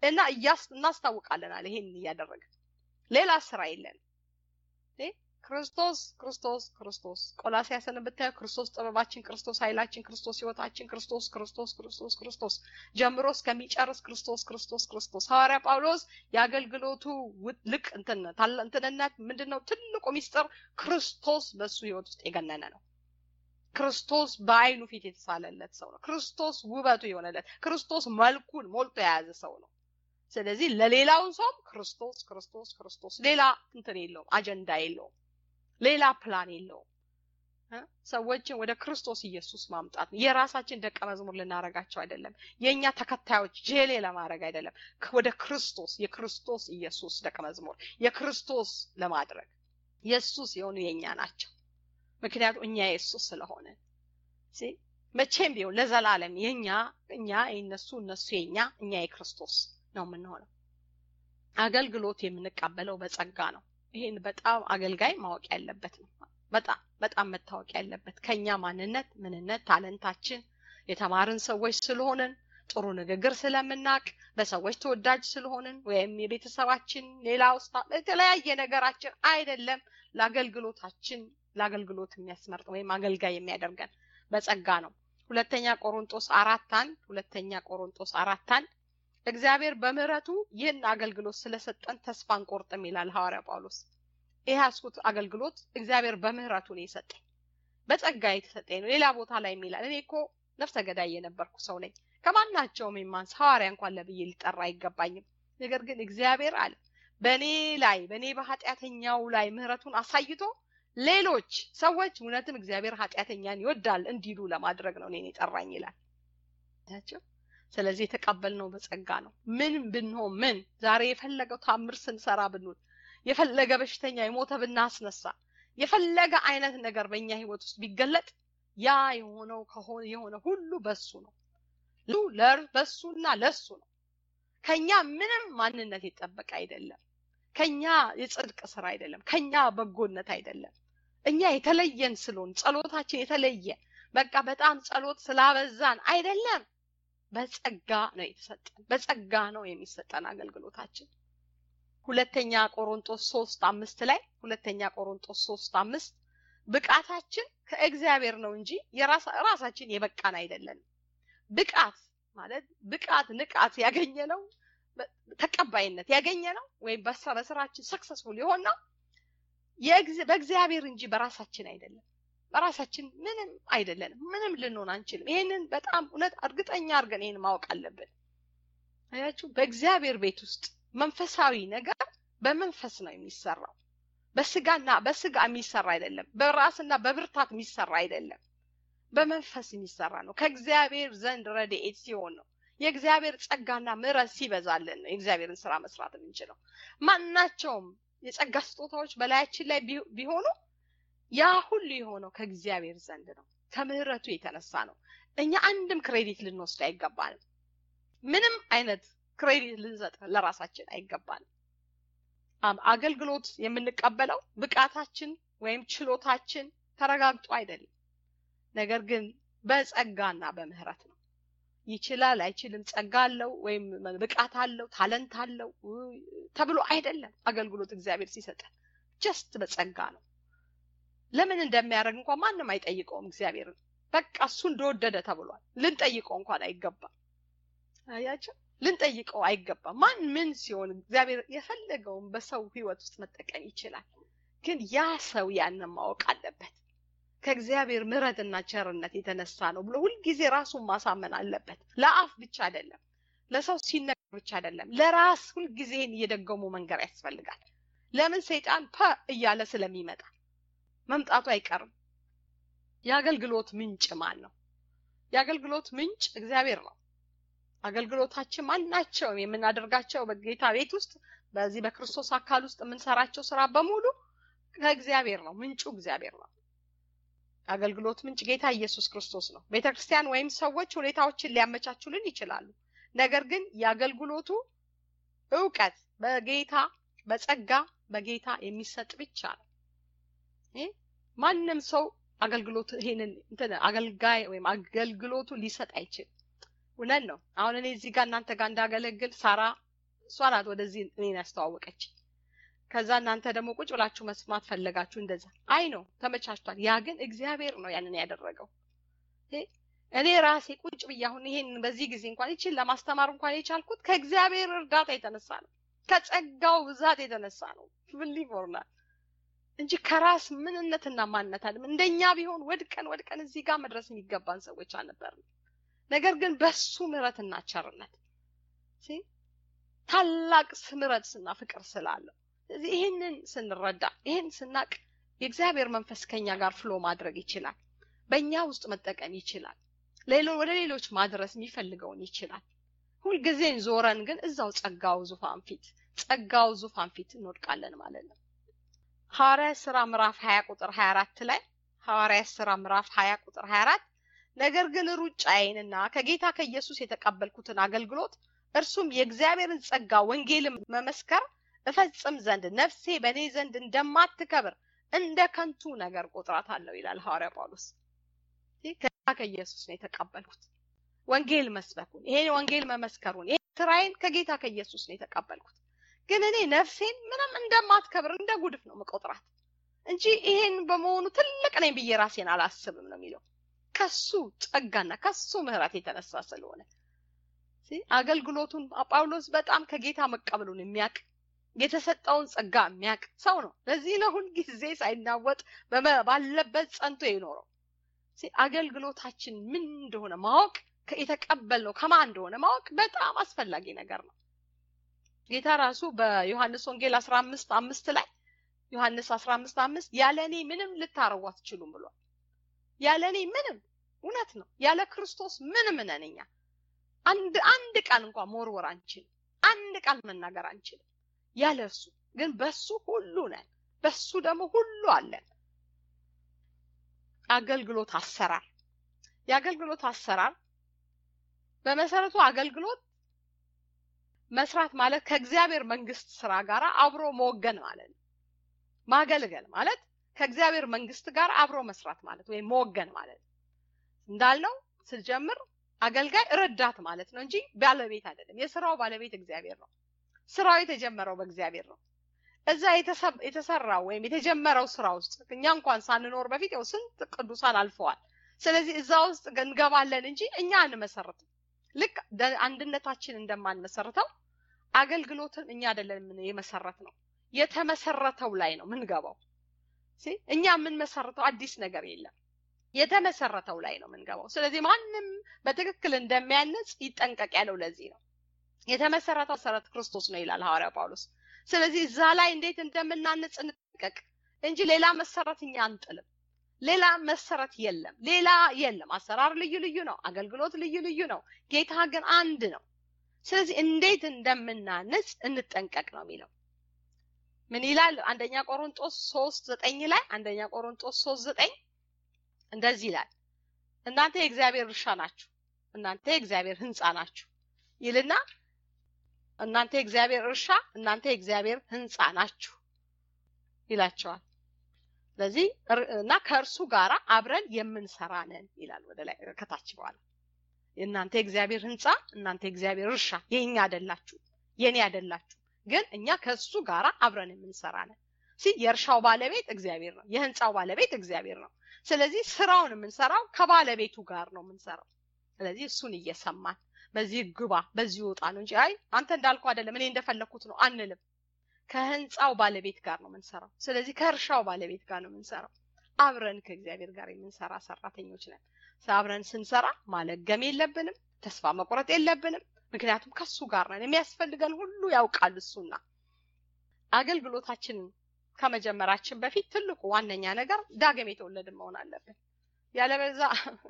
እና እናስታውቃለን አለ ይሄን እያደረገ ሌላ ስራ የለንም። ክርስቶስ ክርስቶስ ክርስቶስ ቆላሲያስን ብታየው ክርስቶስ ጥበባችን፣ ክርስቶስ ኃይላችን፣ ክርስቶስ ህይወታችን፣ ክርስቶስ ክርስቶስ ክርስቶስ ክርስቶስ ጀምሮ እስከሚጨርስ ክርስቶስ ክርስቶስ ክርስቶስ። ሐዋርያ ጳውሎስ የአገልግሎቱ ልቅ እንትንነት ምንድን ነው? ትልቁ ሚስጥር ክርስቶስ በሱ ህይወት ውስጥ የገነነ ነው። ክርስቶስ በአይኑ ፊት የተሳለለት ሰው ነው። ክርስቶስ ውበቱ የሆነለት ክርስቶስ መልኩን ሞልቶ የያዘ ሰው ነው። ስለዚህ ለሌላው ሰው ክርስቶስ ክርስቶስ ክርስቶስ ሌላ እንትን የለውም፣ አጀንዳ የለውም፣ ሌላ ፕላን የለውም። ሰዎችን ወደ ክርስቶስ ኢየሱስ ማምጣት ነው። የራሳችን ደቀ መዝሙር ልናረጋቸው አይደለም። የእኛ ተከታዮች ጄሌ ለማድረግ አይደለም። ወደ ክርስቶስ የክርስቶስ ኢየሱስ ደቀ መዝሙር የክርስቶስ ለማድረግ የሱስ የሆኑ የእኛ ናቸው። ምክንያቱም እኛ የሱስ ስለሆነ መቼም ቢሆን ለዘላለም የኛ እኛ የነሱ እነሱ የኛ እኛ የክርስቶስ ነው የምንሆነው። አገልግሎት የምንቀበለው በጸጋ ነው። ይሄን በጣም አገልጋይ ማወቅ ያለበት ነው። በጣም በጣም መታወቅ ያለበት ከኛ ማንነት፣ ምንነት፣ ታለንታችን የተማርን ሰዎች ስለሆንን ጥሩ ንግግር ስለምናቅ በሰዎች ተወዳጅ ስለሆንን ወይም የቤተሰባችን ሌላ ውስጥ የተለያየ ነገራችን አይደለም ለአገልግሎታችን ለአገልግሎት የሚያስመርጥ ወይም አገልጋይ የሚያደርገን በጸጋ ነው። ሁለተኛ ቆሮንጦስ አራት አንድ ሁለተኛ ቆሮንጦስ አራት አንድ እግዚአብሔር በምሕረቱ ይህን አገልግሎት ስለሰጠን ተስፋ አንቆርጥም ይላል ሐዋርያ ጳውሎስ። ይህ ያስኩት አገልግሎት እግዚአብሔር በምሕረቱ ነው የሰጠኝ፣ በጸጋ የተሰጠኝ ነው። ሌላ ቦታ ላይ የሚላል እኔ እኮ ነፍሰ ገዳይ የነበርኩ ሰው ነኝ፣ ከማናቸውም የማንስ ሐዋርያ እንኳን ለብዬ ሊጠራ አይገባኝም። ነገር ግን እግዚአብሔር አለ በእኔ ላይ በእኔ በኃጢአተኛው ላይ ምሕረቱን አሳይቶ ሌሎች ሰዎች እውነትም እግዚአብሔር ኃጢአተኛን ይወዳል እንዲሉ ለማድረግ ነው እኔን የጠራኝ ይላል። ስለዚህ የተቀበልነው በጸጋ ነው። ምን ብንሆን ምን ዛሬ የፈለገው ታምር ስንሰራ ብንውል፣ የፈለገ በሽተኛ የሞተ ብናስነሳ፣ የፈለገ አይነት ነገር በእኛ ህይወት ውስጥ ቢገለጥ ያ የሆነው ከሆነ የሆነ ሁሉ በሱ ነው። በሱና ለሱ ነው። ከኛ ምንም ማንነት የጠበቀ አይደለም። ከኛ የጽድቅ ስራ አይደለም። ከኛ በጎነት አይደለም። እኛ የተለየን ስለሆን ጸሎታችን የተለየ በቃ በጣም ጸሎት ስላበዛን አይደለም። በጸጋ ነው የተሰጠን። በጸጋ ነው የሚሰጠን አገልግሎታችን። ሁለተኛ ቆሮንጦስ ሶስት አምስት ላይ ሁለተኛ ቆሮንጦስ ሶስት አምስት ብቃታችን ከእግዚአብሔር ነው እንጂ ራሳችን የበቃን አይደለንም። ብቃት ማለት ብቃት ንቃት ያገኘ ነው ተቀባይነት ያገኘ ነው ወይም በስራችን ሰክሰስፉል የሆን ነው በእግዚአብሔር እንጂ በራሳችን አይደለም። በራሳችን ምንም አይደለንም። ምንም ልንሆን አንችልም። ይሄንን በጣም እውነት እርግጠኛ አድርገን ይሄን ማወቅ አለብን። አያችሁ፣ በእግዚአብሔር ቤት ውስጥ መንፈሳዊ ነገር በመንፈስ ነው የሚሰራው። በስጋና በስጋ የሚሰራ አይደለም። በራስና በብርታት የሚሰራ አይደለም። በመንፈስ የሚሰራ ነው። ከእግዚአብሔር ዘንድ ረድኤት ሲሆን ነው። የእግዚአብሔር ጸጋና ምሕረት ሲበዛልን ነው የእግዚአብሔርን ስራ መስራት የምንችለው። ማናቸውም የጸጋ ስጦታዎች በላያችን ላይ ቢሆኑ ያ ሁሉ የሆነው ከእግዚአብሔር ዘንድ ነው። ከምሕረቱ የተነሳ ነው። እኛ አንድም ክሬዲት ልንወስድ አይገባንም። ምንም አይነት ክሬዲት ልንሰጥ ለራሳችን አይገባንም። አገልግሎት የምንቀበለው ብቃታችን ወይም ችሎታችን ተረጋግጦ አይደለም። ነገር ግን በጸጋና በምህረት ነው። ይችላል አይችልም፣ ጸጋ አለው ወይም ብቃት አለው ታለንት አለው ተብሎ አይደለም። አገልግሎት እግዚአብሔር ሲሰጠን ጀስት በጸጋ ነው። ለምን እንደሚያደርግ እንኳን ማንም አይጠይቀውም እግዚአብሔርን። በቃ እሱ እንደወደደ ተብሏል። ልንጠይቀው እንኳን አይገባም። አያቸው ልንጠይቀው አይገባም። ማን ምን ሲሆን እግዚአብሔር የፈለገውን በሰው ህይወት ውስጥ መጠቀም ይችላል። ግን ያ ሰው ያንን ማወቅ አለበት። ከእግዚአብሔር ምሕረትና ቸርነት የተነሳ ነው ብሎ ሁልጊዜ ራሱን ማሳመን አለበት። ለአፍ ብቻ አይደለም፣ ለሰው ሲነገር ብቻ አይደለም፣ ለራስ ሁልጊዜን እየደገሙ መንገር ያስፈልጋል። ለምን ሰይጣን ፐ እያለ ስለሚመጣ መምጣቱ አይቀርም። የአገልግሎት ምንጭ ማን ነው? የአገልግሎት ምንጭ እግዚአብሔር ነው። አገልግሎታችን ማናቸውም የምናደርጋቸው በጌታ ቤት ውስጥ በዚህ በክርስቶስ አካል ውስጥ የምንሰራቸው ስራ በሙሉ ከእግዚአብሔር ነው። ምንጩ እግዚአብሔር ነው። አገልግሎት ምንጭ ጌታ ኢየሱስ ክርስቶስ ነው። ቤተ ክርስቲያን ወይም ሰዎች ሁኔታዎችን ሊያመቻቹልን ይችላሉ። ነገር ግን የአገልግሎቱ እውቀት በጌታ በጸጋ በጌታ የሚሰጥ ብቻ ነው። ማንም ሰው አገልግሎት ይሄንን እንትን አገልጋይ ወይም አገልግሎቱ ሊሰጥ አይችልም። እውነት ነው። አሁን እኔ እዚህ ጋር እናንተ ጋር እንዳገለግል ሳራ እሷ ናት ወደዚህ እኔን ያስተዋወቀች። ከዛ እናንተ ደግሞ ቁጭ ብላችሁ መስማት ፈለጋችሁ። እንደዛ አይ ነው ተመቻችቷል። ያ ግን እግዚአብሔር ነው ያንን ያደረገው። እኔ ራሴ ቁጭ ብዬ አሁን ይሄን በዚህ ጊዜ እንኳን ይችን ለማስተማር እንኳን የቻልኩት ከእግዚአብሔር እርዳታ የተነሳ ነው፣ ከጸጋው ብዛት የተነሳ ነው። ብሊፎርናል እንጂ ከራስ ምንነትና ማንነት አለም እንደኛ ቢሆን ወድቀን ወድቀን እዚህ ጋር መድረስ የሚገባን ሰዎች አልነበርንም። ነገር ግን በሱ ምሕረትና ቸርነት ታላቅ ምሕረትና ፍቅር ስላለው ስለዚህ ይህንን ስንረዳ ይህን ስናቅ የእግዚአብሔር መንፈስ ከኛ ጋር ፍሎ ማድረግ ይችላል። በእኛ ውስጥ መጠቀም ይችላል። ሌሎ ወደ ሌሎች ማድረስ የሚፈልገውን ይችላል። ሁልጊዜን ዞረን ግን እዛው ጸጋው ዙፋን ፊት ጸጋው ዙፋን ፊት እንወድቃለን ማለት ነው። ሐዋርያ ስራ ምዕራፍ 20 ቁጥር 24 ላይ ሐዋርያ ስራ ምዕራፍ 20 ቁጥር 24 ነገር ግን ሩጫዬንና ከጌታ ከኢየሱስ የተቀበልኩትን አገልግሎት እርሱም የእግዚአብሔርን ጸጋ ወንጌልን መመስከር እፈጽም ዘንድ ነፍሴ በእኔ ዘንድ እንደማትከብር እንደ ከንቱ ነገር ቆጥራት አለው ይላል ሐዋርያ ጳውሎስ። ከጌታ ከኢየሱስ ነው የተቀበልኩት ወንጌል መስበኩን ይሄን ወንጌል መመስከሩን ይሄ ስራዬን ከጌታ ከኢየሱስ ነው የተቀበልኩት። ግን እኔ ነፍሴን ምንም እንደማትከብር እንደ ጉድፍ ነው መቆጥራት እንጂ ይሄን በመሆኑ ትልቅ ነኝ ብዬ ራሴን አላስብም ነው የሚለው ከሱ ጸጋና ከሱ ምሕረት የተነሳ ስለሆነ አገልግሎቱን ጳውሎስ በጣም ከጌታ መቀበሉን የሚያውቅ የተሰጠውን ጸጋ የሚያውቅ ሰው ነው። ለዚህ ነው ሁልጊዜ ሳይናወጥ ባለበት ጸንቶ የኖረው። አገልግሎታችን ምን እንደሆነ ማወቅ የተቀበልነው ከማን እንደሆነ ማወቅ በጣም አስፈላጊ ነገር ነው። ጌታ ራሱ በዮሐንስ ወንጌል አስራ አምስት አምስት ላይ ዮሐንስ አስራ አምስት አምስት ያለ እኔ ምንም ልታረጉ አትችሉም ብሏል። ያለ እኔ ምንም እውነት ነው። ያለ ክርስቶስ ምንም ነን እኛ። አንድ አንድ ቃል እንኳን መወርወር አንችልም። አንድ ቃል መናገር አንችልም ያለ እርሱ። ግን በሱ ሁሉ ነን፣ በሱ ደግሞ ሁሉ አለን። አገልግሎት አሰራር የአገልግሎት አሰራር በመሰረቱ አገልግሎት መስራት ማለት ከእግዚአብሔር መንግስት ስራ ጋር አብሮ መወገን ማለት ነው። ማገልገል ማለት ከእግዚአብሔር መንግስት ጋር አብሮ መስራት ማለት ወይም መወገን ማለት ነው። እንዳልነው ስጀምር አገልጋይ ረዳት ማለት ነው እንጂ ባለቤት አይደለም። የስራው ባለቤት እግዚአብሔር ነው። ስራው የተጀመረው በእግዚአብሔር ነው። እዛ የተሰራው ወይም የተጀመረው ስራ ውስጥ እኛ እንኳን ሳንኖር በፊት ያው ስንት ቅዱሳን አልፈዋል። ስለዚህ እዛ ውስጥ እንገባለን እንጂ እኛ አንመሰርትም። ልክ አንድነታችን እንደማንመሰርተው አገልግሎትን እኛ አይደለም የመሰረት ነው የተመሰረተው ላይ ነው ምንገባው። እኛ የምንመሰርተው አዲስ ነገር የለም። የተመሰረተው ላይ ነው ምንገባው። ስለዚህ ማንም በትክክል እንደሚያነጽ ይጠንቀቅ ያለው ለዚህ ነው። የተመሰረተው መሰረት ክርስቶስ ነው ይላል ሐዋርያ ጳውሎስ። ስለዚህ እዛ ላይ እንዴት እንደምናንጽ እንጠንቀቅ እንጂ ሌላ መሰረት እኛ አንጥልም። ሌላ መሰረት የለም። ሌላ የለም። አሰራር ልዩ ልዩ ነው። አገልግሎት ልዩ ልዩ ነው። ጌታ ግን አንድ ነው። ስለዚህ እንዴት እንደምናንጽ እንጠንቀቅ ነው የሚለው። ምን ይላል? አንደኛ ቆሮንጦስ ሶስት ዘጠኝ ላይ አንደኛ ቆሮንጦስ ሶስት ዘጠኝ እንደዚህ ይላል፣ እናንተ የእግዚአብሔር እርሻ ናችሁ፣ እናንተ የእግዚአብሔር ህንፃ ናችሁ ይልና እናንተ የእግዚአብሔር እርሻ፣ እናንተ የእግዚአብሔር ህንፃ ናችሁ ይላቸዋል። ስለዚህ እና ከእርሱ ጋር አብረን የምንሰራ ነን ይላል ወደ ላይ ከታች በኋላ እናንተ የእግዚአብሔር ህንፃ እናንተ የእግዚአብሔር እርሻ የኛ አይደላችሁ የኔ አይደላችሁ ግን እኛ ከእሱ ጋር አብረን የምንሰራ ነን ሲ የእርሻው ባለቤት እግዚአብሔር ነው የህንፃው ባለቤት እግዚአብሔር ነው ስለዚህ ስራውን የምንሰራው ከባለቤቱ ጋር ነው የምንሰራው ስለዚህ እሱን እየሰማን በዚህ ግባ በዚህ ወጣ ነው እንጂ አይ አንተ እንዳልኩ አይደለም እኔ እንደፈለግኩት ነው አንልም ከህንፃው ባለቤት ጋር ነው የምንሰራው። ስለዚህ ከእርሻው ባለቤት ጋር ነው የምንሰራው። አብረን ከእግዚአብሔር ጋር የምንሰራ ሰራተኞች ነን። አብረን ስንሰራ ማለገም የለብንም፣ ተስፋ መቁረጥ የለብንም። ምክንያቱም ከሱ ጋር ነን። የሚያስፈልገን ሁሉ ያውቃል እሱና። አገልግሎታችንን ከመጀመራችን በፊት ትልቁ ዋነኛ ነገር ዳግም የተወለድን መሆን አለብን። ያለበዛ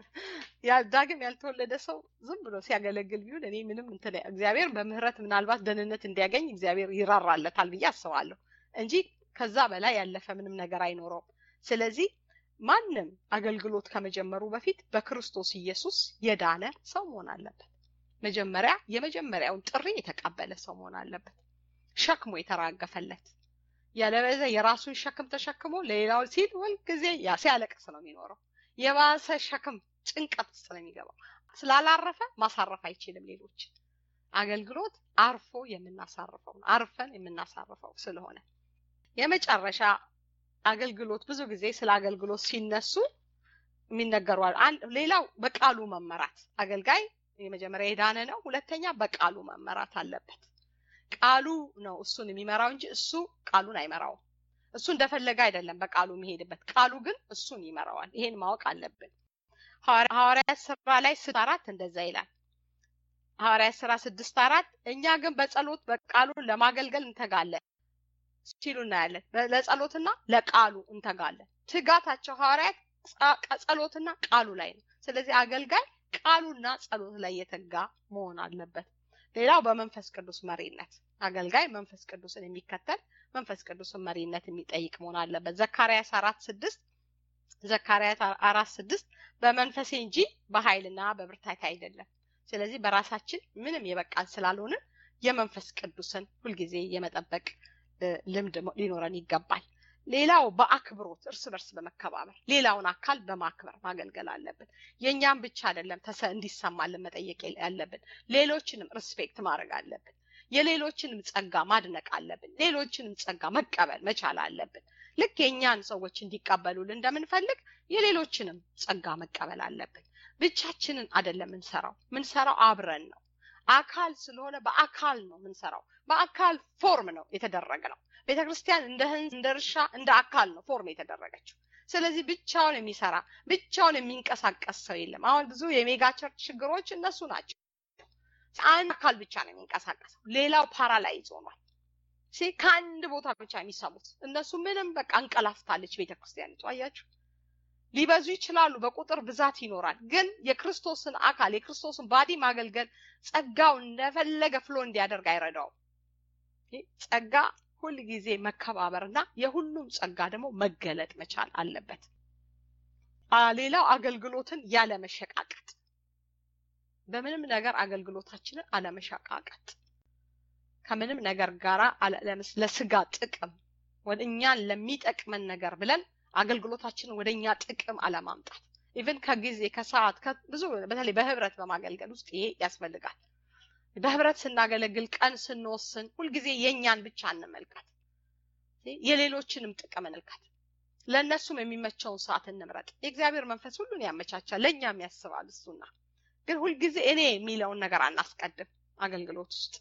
ዳግም ያልተወለደ ሰው ዝም ብሎ ሲያገለግል ቢሆን እኔ ምንም እንትን እግዚአብሔር በምህረት ምናልባት ደህንነት እንዲያገኝ እግዚአብሔር ይራራለታል ብዬ አስባለሁ እንጂ ከዛ በላይ ያለፈ ምንም ነገር አይኖረውም። ስለዚህ ማንም አገልግሎት ከመጀመሩ በፊት በክርስቶስ ኢየሱስ የዳነ ሰው መሆን አለበት። መጀመሪያ የመጀመሪያውን ጥሪ የተቀበለ ሰው መሆን አለበት። ሸክሙ የተራገፈለት ያለበዛ የራሱን ሸክም ተሸክሞ ለሌላው ሲል ሁልጊዜ ሲያለቅስ ነው የሚኖረው። የባሰ ሸክም ጭንቀት ውስጥ ነው የሚገባው። ስላላረፈ ማሳረፍ አይችልም ሌሎች። አገልግሎት አርፎ የምናሳርፈው ነው። አርፈን የምናሳርፈው ስለሆነ የመጨረሻ አገልግሎት ብዙ ጊዜ ስለ አገልግሎት ሲነሱ የሚነገሩ ሌላው በቃሉ መመራት አገልጋይ የመጀመሪያ የዳነ ነው። ሁለተኛ በቃሉ መመራት አለበት። ቃሉ ነው እሱን የሚመራው እንጂ እሱ ቃሉን አይመራውም። እሱ እንደፈለገ አይደለም በቃሉ የሚሄድበት፣ ቃሉ ግን እሱን ይመራዋል። ይሄን ማወቅ አለብን። ሐዋርያት ስራ ላይ ስድስት አራት እንደዛ ይላል። ሐዋርያት ስራ ስድስት አራት እኛ ግን በጸሎት በቃሉን ለማገልገል እንተጋለን ሲሉ እናያለን። ለጸሎትና ለቃሉ እንተጋለን። ትጋታቸው ሐዋርያት ጸሎትና ቃሉ ላይ ነው። ስለዚህ አገልጋይ ቃሉና ጸሎት ላይ የተጋ መሆን አለበት። ሌላው በመንፈስ ቅዱስ መሪነት አገልጋይ መንፈስ ቅዱስን የሚከተል መንፈስ ቅዱስን መሪነት የሚጠይቅ መሆን አለበት። ዘካርያስ አራት ስድስት ዘካርያስ አራት ስድስት በመንፈሴ እንጂ በኃይልና በብርታት አይደለም። ስለዚህ በራሳችን ምንም የበቃን ስላልሆንን የመንፈስ ቅዱስን ሁልጊዜ የመጠበቅ ልምድ ሊኖረን ይገባል። ሌላው በአክብሮት እርስ በርስ በመከባበር ሌላውን አካል በማክበር ማገልገል አለብን። የእኛም ብቻ አይደለም ተሰ እንዲሰማልን መጠየቅ ያለብን፣ ሌሎችንም ሪስፔክት ማድረግ አለብን። የሌሎችንም ጸጋ ማድነቅ አለብን። ሌሎችንም ጸጋ መቀበል መቻል አለብን። ልክ የእኛን ሰዎች እንዲቀበሉልን እንደምንፈልግ የሌሎችንም ጸጋ መቀበል አለብን። ብቻችንን አይደለም ምንሰራው፣ ምንሰራው አብረን ነው። አካል ስለሆነ በአካል ነው ምንሰራው። በአካል ፎርም ነው የተደረገ ነው። ቤተ ክርስቲያን እንደ እንደ እርሻ እንደ አካል ነው ፎርም የተደረገችው። ስለዚህ ብቻውን የሚሰራ ብቻውን የሚንቀሳቀስ ሰው የለም። አሁን ብዙ የሜጋ ቸርች ችግሮች እነሱ ናቸው። አንድ አካል ብቻ ነው የሚንቀሳቀሰው፣ ሌላው ፓራላይዝ ሆኗል። ከአንድ ቦታ ብቻ የሚሰሙት እነሱ ምንም በቃ እንቀላፍታለች ቤተ ክርስቲያኒቱ። አያችሁ፣ ሊበዙ ይችላሉ፣ በቁጥር ብዛት ይኖራል። ግን የክርስቶስን አካል የክርስቶስን ባዲ ማገልገል ጸጋው እንደፈለገ ፍሎ እንዲያደርግ አይረዳውም። ጸጋ ሁል ጊዜ መከባበርና የሁሉም ጸጋ ደግሞ መገለጥ መቻል አለበት። ሌላው አገልግሎትን ያለመሸቃቀጥ፣ በምንም ነገር አገልግሎታችንን አለመሸቃቀጥ ከምንም ነገር ጋር ለስጋ ጥቅም ወደ እኛን ለሚጠቅመን ነገር ብለን አገልግሎታችንን ወደ እኛ ጥቅም አለማምጣት ኢቭን ከጊዜ ከሰዓት ብዙ በተለይ በህብረት በማገልገል ውስጥ ይሄ ያስፈልጋል። በህብረት ስናገለግል ቀን ስንወስን ሁልጊዜ የእኛን ብቻ እንመልከት፣ የሌሎችንም ጥቅም እንልከት። ለእነሱም የሚመቸውን ሰዓት እንምረጥ። የእግዚአብሔር መንፈስ ሁሉን ያመቻቻል፣ ለእኛም ያስባል እሱና ግን ሁልጊዜ እኔ የሚለውን ነገር አናስቀድም አገልግሎት ውስጥ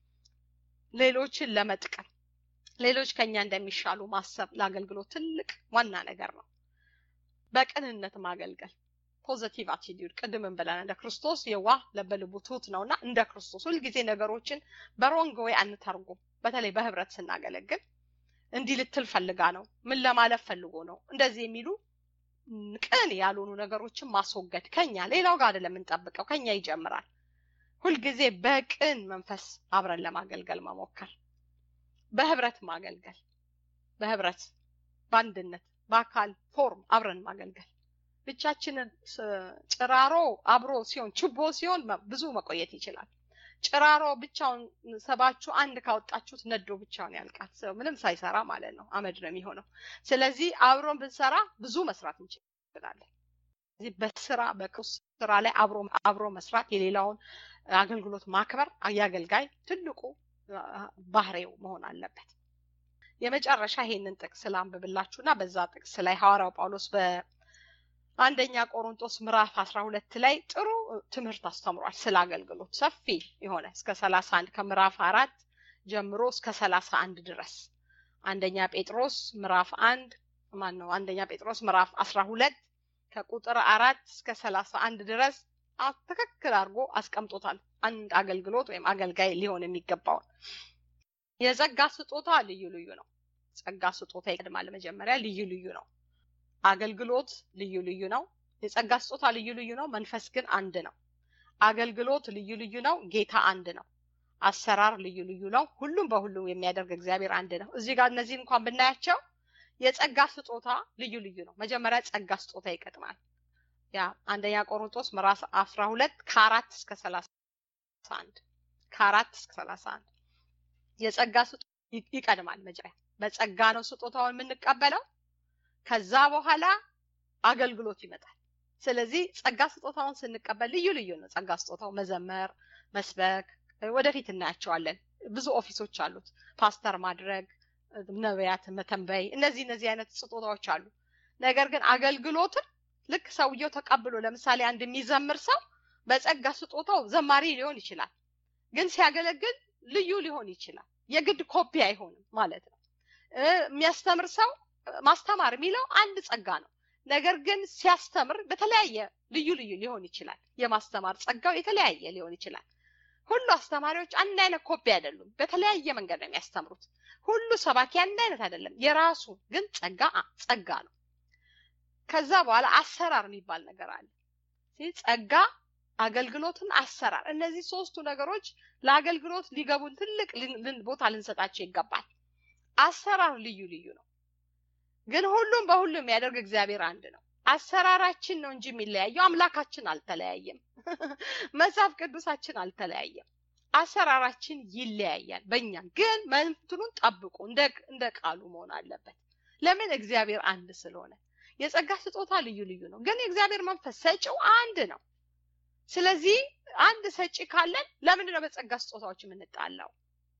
ሌሎችን ለመጥቀም ሌሎች ከኛ እንደሚሻሉ ማሰብ ለአገልግሎት ትልቅ ዋና ነገር ነው። በቅንነት ማገልገል ፖዘቲቭ አቲቲዩድ ቅድምን ብለን እንደ ክርስቶስ የዋህ ለበልቡ ትሁት ነውና እንደ ክርስቶስ ሁልጊዜ ነገሮችን በሮንግ ወይ አንተርጉም። በተለይ በህብረት ስናገለግል እንዲህ ልትል ፈልጋ ነው፣ ምን ለማለፍ ፈልጎ ነው፣ እንደዚህ የሚሉ ቅን ያልሆኑ ነገሮችን ማስወገድ ከኛ ሌላው ጋር አይደለም የምንጠብቀው፣ ከኛ ይጀምራል። ሁልጊዜ በቅን መንፈስ አብረን ለማገልገል መሞከር፣ በህብረት ማገልገል፣ በህብረት በአንድነት በአካል ፎርም አብረን ማገልገል። ብቻችንን ጭራሮ አብሮ ሲሆን ችቦ ሲሆን ብዙ መቆየት ይችላል። ጭራሮ ብቻውን ሰባችሁ አንድ ካወጣችሁት ነዶ ብቻውን ያልቃል። ሰው ምንም ሳይሰራ ማለት ነው፣ አመድ ነው የሚሆነው። ስለዚህ አብሮን ብንሰራ ብዙ መስራት እንችላለን። ስለዚህ በስራ በቅዱስ ስራ ላይ አብሮ አብሮ መስራት የሌላውን አገልግሎት ማክበር የአገልጋይ ትልቁ ባህሪው መሆን አለበት። የመጨረሻ ይሄንን ጥቅስ ላንብብላችሁና በዛ ጥቅስ ላይ ሐዋርያው ጳውሎስ በአንደኛ ቆሮንቶስ ምዕራፍ አስራ ሁለት ላይ ጥሩ ትምህርት አስተምሯል ስለ አገልግሎት ሰፊ የሆነ እስከ ሰላሳ አንድ ከምዕራፍ አራት ጀምሮ እስከ ሰላሳ አንድ ድረስ አንደኛ ጴጥሮስ ምዕራፍ አንድ ማን ነው አንደኛ ጴጥሮስ ምዕራፍ አስራ ሁለት ከቁጥር አራት እስከ ሰላሳ አንድ ድረስ ትክክል አድርጎ አስቀምጦታል። አንድ አገልግሎት ወይም አገልጋይ ሊሆን የሚገባውን የጸጋ ስጦታ ልዩ ልዩ ነው። ጸጋ ስጦታ ይቀድማል። መጀመሪያ ልዩ ልዩ ነው። አገልግሎት ልዩ ልዩ ነው። የጸጋ ስጦታ ልዩ ልዩ ነው። መንፈስ ግን አንድ ነው። አገልግሎት ልዩ ልዩ ነው። ጌታ አንድ ነው። አሰራር ልዩ ልዩ ነው። ሁሉም በሁሉ የሚያደርግ እግዚአብሔር አንድ ነው። እዚህ ጋር እነዚህ እንኳን ብናያቸው የጸጋ ስጦታ ልዩ ልዩ ነው። መጀመሪያ ጸጋ ስጦታ ይቀድማል። ያ አንደኛ ቆሮንቶስ ምዕራፍ አስራ ሁለት ከአራት እስከ ሰላሳ አንድ ከአራት እስከ ሰላሳ አንድ የጸጋ ስጦታ ይቀድማል። መጀመሪያ በጸጋ ነው ስጦታውን የምንቀበለው። ከዛ በኋላ አገልግሎት ይመጣል። ስለዚህ ጸጋ ስጦታውን ስንቀበል ልዩ ልዩ ነው። ጸጋ ስጦታው መዘመር፣ መስበክ፣ ወደፊት እናያቸዋለን። ብዙ ኦፊሶች አሉት። ፓስተር ማድረግ፣ ነቢያት መተንበይ፣ እነዚህ እነዚህ አይነት ስጦታዎች አሉ። ነገር ግን አገልግሎትን ልክ ሰውየው ተቀብሎ ለምሳሌ አንድ የሚዘምር ሰው በጸጋ ስጦታው ዘማሪ ሊሆን ይችላል፣ ግን ሲያገለግል ልዩ ሊሆን ይችላል። የግድ ኮፒ አይሆንም ማለት ነው። የሚያስተምር ሰው ማስተማር የሚለው አንድ ጸጋ ነው። ነገር ግን ሲያስተምር በተለያየ ልዩ ልዩ ሊሆን ይችላል። የማስተማር ጸጋው የተለያየ ሊሆን ይችላል። ሁሉ አስተማሪዎች አንድ አይነት ኮፒ አይደሉም። በተለያየ መንገድ ነው የሚያስተምሩት። ሁሉ ሰባኪ አንድ አይነት አይደለም። የራሱ ግን ጸጋ ጸጋ ነው። ከዛ በኋላ አሰራር የሚባል ነገር አለ። ጸጋ፣ አገልግሎትን፣ አሰራር እነዚህ ሶስቱ ነገሮች ለአገልግሎት ሊገቡን ትልቅ ቦታ ልንሰጣቸው ይገባል። አሰራር ልዩ ልዩ ነው፣ ግን ሁሉም በሁሉም የሚያደርግ እግዚአብሔር አንድ ነው። አሰራራችን ነው እንጂ የሚለያየው አምላካችን አልተለያየም። መጽሐፍ ቅዱሳችን አልተለያየም። አሰራራችን ይለያያል። በእኛ ግን መንትኑን ጠብቁ እንደ ቃሉ መሆን አለበት። ለምን? እግዚአብሔር አንድ ስለሆነ። የጸጋ ስጦታ ልዩ ልዩ ነው፣ ግን የእግዚአብሔር መንፈስ ሰጪው አንድ ነው። ስለዚህ አንድ ሰጪ ካለን ለምንድን ነው በጸጋ ስጦታዎች የምንጣላው?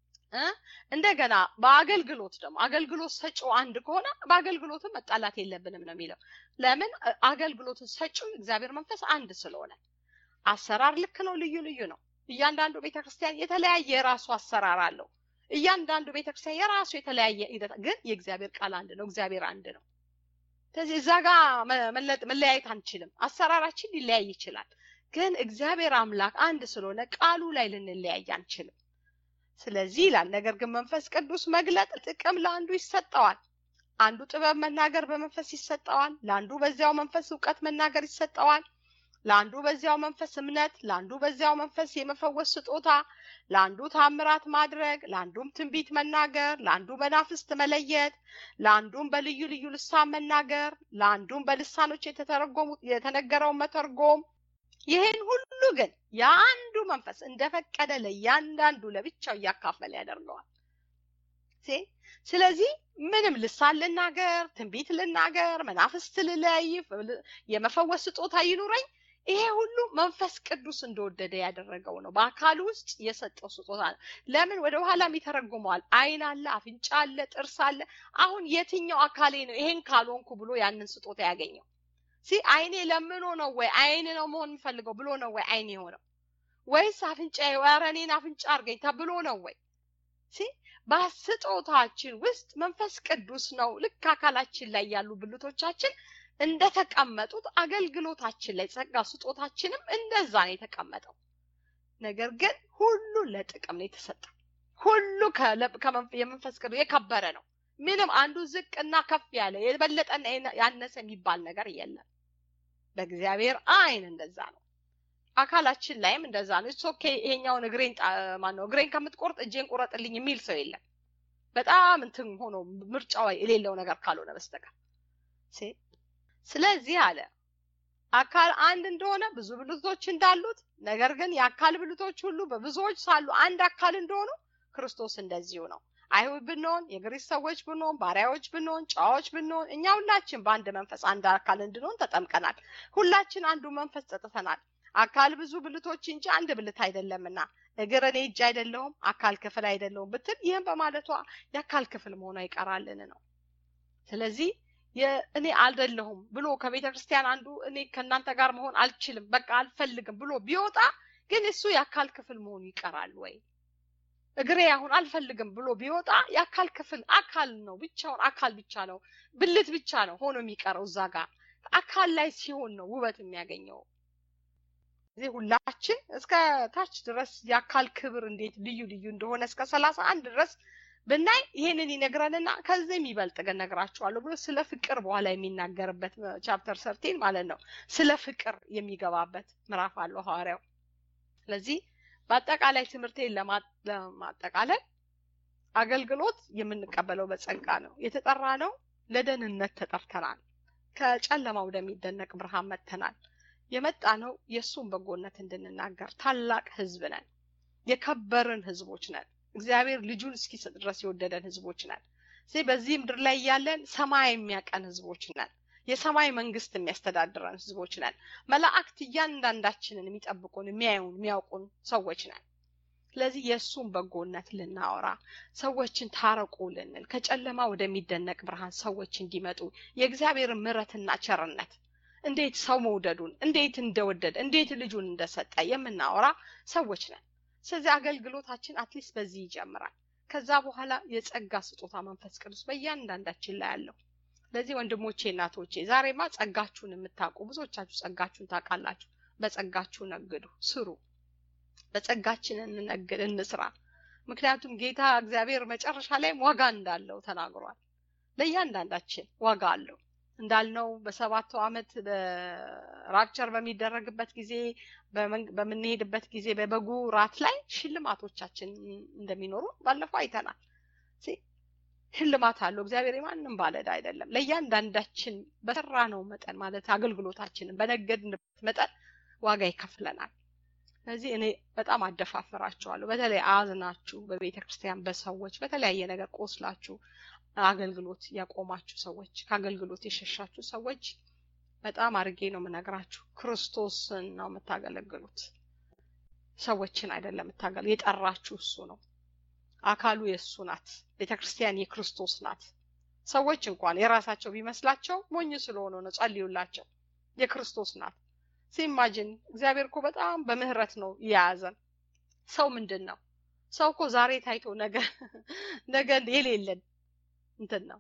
እንደገና በአገልግሎት ደግሞ አገልግሎት ሰጪው አንድ ከሆነ በአገልግሎትም መጣላት የለብንም ነው የሚለው። ለምን? አገልግሎትን ሰጪው እግዚአብሔር መንፈስ አንድ ስለሆነ። አሰራር ልክ ነው፣ ልዩ ልዩ ነው። እያንዳንዱ ቤተክርስቲያን የተለያየ የራሱ አሰራር አለው። እያንዳንዱ ቤተክርስቲያን የራሱ የተለያየ ሂደት፣ ግን የእግዚአብሔር ቃል አንድ ነው። እግዚአብሔር አንድ ነው። ስለዚህ እዛ ጋር መለያየት አንችልም። አሰራራችን ሊለያይ ይችላል፣ ግን እግዚአብሔር አምላክ አንድ ስለሆነ ቃሉ ላይ ልንለያይ አንችልም። ስለዚህ ይላል፣ ነገር ግን መንፈስ ቅዱስ መግለጥ ጥቅም ለአንዱ ይሰጠዋል። አንዱ ጥበብ መናገር በመንፈስ ይሰጠዋል፣ ለአንዱ በዚያው መንፈስ እውቀት መናገር ይሰጠዋል፣ ለአንዱ በዚያው መንፈስ እምነት፣ ለአንዱ በዚያው መንፈስ የመፈወስ ስጦታ፣ ለአንዱ ታምራት ማድረግ፣ ለአንዱም ትንቢት መናገር፣ ለአንዱ መናፍስት መለየት፣ ለአንዱም በልዩ ልዩ ልሳን መናገር፣ ለአንዱም በልሳኖች የተተረጎሙ የተነገረውን መተርጎም ይህን ሁሉ ግን የአንዱ መንፈስ እንደፈቀደ ለእያንዳንዱ ለብቻው እያካፈለ ያደርገዋል። ስለዚህ ምንም ልሳን ልናገር፣ ትንቢት ልናገር፣ መናፍስት ልለይ፣ የመፈወስ ስጦታ ይኑረኝ፣ ይሄ ሁሉ መንፈስ ቅዱስ እንደወደደ ያደረገው ነው። በአካል ውስጥ የሰጠው ስጦታ ነው። ለምን ወደ ኋላም ይተረጉመዋል። ዓይን አለ፣ አፍንጫ አለ፣ ጥርስ አለ። አሁን የትኛው አካሌ ነው ይሄን ካልሆንኩ ብሎ ያንን ስጦታ ያገኘው? ሲ አይኔ ለምኖ ነው ወይ አይን ነው መሆን የምፈልገው ብሎ ነው ወይ አይን የሆነው ወይስ አፍንጫ ኧረ እኔን አፍንጫ አድርገኝ ተብሎ ነው ወይ ሲ በስጦታችን ውስጥ መንፈስ ቅዱስ ነው ልክ አካላችን ላይ ያሉ ብልቶቻችን እንደተቀመጡት አገልግሎታችን ላይ ጸጋ ስጦታችንም እንደዛ ነው የተቀመጠው ነገር ግን ሁሉ ለጥቅም ነው የተሰጠው ሁሉ የመንፈስ ቅዱስ የከበረ ነው ምንም አንዱ ዝቅና ከፍ ያለ የበለጠና ያነሰ የሚባል ነገር የለም። በእግዚአብሔር አይን እንደዛ ነው። አካላችን ላይም እንደዛ ነው። እሱ ኦኬ ይሄኛውን እግሬን ማን ነው እግሬን ከምትቆርጥ እጄን ቁረጥልኝ የሚል ሰው የለም። በጣም እንትን ሆኖ ምርጫው የሌለው ነገር ካልሆነ በስተቀር ስለዚህ አለ አካል አንድ እንደሆነ ብዙ ብልቶች እንዳሉት ነገር ግን የአካል ብልቶች ሁሉ በብዙዎች ሳሉ አንድ አካል እንደሆኑ ክርስቶስ እንደዚሁ ነው። አይሁድ ብንሆን የግሪክ ሰዎች ብንሆን ባሪያዎች ብንሆን ጨዋዎች ብንሆን እኛ ሁላችን በአንድ መንፈስ አንድ አካል እንድንሆን ተጠምቀናል። ሁላችን አንዱ መንፈስ ጠጥተናል። አካል ብዙ ብልቶች እንጂ አንድ ብልት አይደለምና እግር እኔ እጅ አይደለሁም አካል ክፍል አይደለሁም ብትል ይህም በማለቷ የአካል ክፍል መሆኗ ይቀራልን ነው። ስለዚህ እኔ አይደለሁም ብሎ ከቤተ ክርስቲያን አንዱ እኔ ከእናንተ ጋር መሆን አልችልም በቃ አልፈልግም ብሎ ቢወጣ ግን እሱ የአካል ክፍል መሆኑ ይቀራል ወይ? እግሬ አሁን አልፈልግም ብሎ ቢወጣ የአካል ክፍል አካል ነው፣ ብቻውን አካል ብቻ ነው፣ ብልት ብቻ ነው ሆኖ የሚቀረው እዛ ጋር አካል ላይ ሲሆን ነው ውበት የሚያገኘው። እዚህ ሁላችን እስከ ታች ድረስ የአካል ክብር እንዴት ልዩ ልዩ እንደሆነ እስከ ሰላሳ አንድ ድረስ ብናይ ይሄንን ይነግረንና ከዚህ የሚበልጥ ግን ነግራችኋለሁ ብሎ ስለ ፍቅር በኋላ የሚናገርበት ቻፕተር ሰርቴን ማለት ነው። ስለ ፍቅር የሚገባበት ምዕራፍ አለው ሐዋርያው። ስለዚህ በአጠቃላይ ትምህርቴን ለማጠቃለል አገልግሎት የምንቀበለው በጸጋ ነው። የተጠራ ነው። ለደህንነት ተጠርተናል። ከጨለማ ወደሚደነቅ ብርሃን መጥተናል። የመጣ ነው የእሱን በጎነት እንድንናገር። ታላቅ ሕዝብ ነን። የከበርን ሕዝቦች ነን። እግዚአብሔር ልጁን እስኪሰጥ ድረስ የወደደን ሕዝቦች ነን። በዚህ ምድር ላይ ያለን ሰማይ የሚያቀን ሕዝቦች ነን። የሰማይ መንግስት የሚያስተዳድረን ህዝቦች ነን። መላእክት እያንዳንዳችንን የሚጠብቁን፣ የሚያዩን፣ የሚያውቁን ሰዎች ነን። ስለዚህ የእሱን በጎነት ልናወራ ሰዎችን ታረቁ ልንል ከጨለማ ወደሚደነቅ ብርሃን ሰዎች እንዲመጡ የእግዚአብሔርን ምሕረትና ቸርነት እንዴት ሰው መውደዱን እንዴት እንደወደደ እንዴት ልጁን እንደሰጠ የምናወራ ሰዎች ነን። ስለዚህ አገልግሎታችን አትሊስት በዚህ ይጀምራል። ከዛ በኋላ የጸጋ ስጦታ መንፈስ ቅዱስ በእያንዳንዳችን ላይ አለው። ስለዚህ ወንድሞቼ እናቶቼ፣ ዛሬማ ጸጋችሁን የምታውቁ ብዙዎቻችሁ ጸጋችሁን ታውቃላችሁ። በጸጋችሁ ነግዱ፣ ስሩ። በጸጋችን እንነግድ፣ እንስራ። ምክንያቱም ጌታ እግዚአብሔር መጨረሻ ላይም ዋጋ እንዳለው ተናግሯል። ለእያንዳንዳችን ዋጋ አለው እንዳልነው በሰባቱ ዓመት ራፕቸር በሚደረግበት ጊዜ በምንሄድበት ጊዜ በበጉ ራት ላይ ሽልማቶቻችን እንደሚኖሩ ባለፈው አይተናል። ሽልማት አለው። እግዚአብሔር የማንም ባለዕዳ አይደለም። ለእያንዳንዳችን በሰራ ነው መጠን ማለት አገልግሎታችንን በነገድንበት መጠን ዋጋ ይከፍለናል። ስለዚህ እኔ በጣም አደፋፍራችኋለሁ። በተለይ አዝናችሁ በቤተ ክርስቲያን በሰዎች በተለያየ ነገር ቆስላችሁ አገልግሎት ያቆማችሁ ሰዎች፣ ከአገልግሎት የሸሻችሁ ሰዎች በጣም አድርጌ ነው የምነግራችሁ። ክርስቶስን ነው የምታገለግሉት፣ ሰዎችን አይደለም የምታገል የጠራችሁ እሱ ነው። አካሉ የእሱ ናት። ቤተ ክርስቲያን የክርስቶስ ናት። ሰዎች እንኳን የራሳቸው ቢመስላቸው ሞኝ ስለሆኑ ነው። ጸልዩላቸው። የክርስቶስ ናት። ሲማጅን እግዚአብሔር እኮ በጣም በምህረት ነው የያዘን። ሰው ምንድን ነው? ሰው እኮ ዛሬ ታይቶ ነገ ነገ የሌለን እንትን ነው።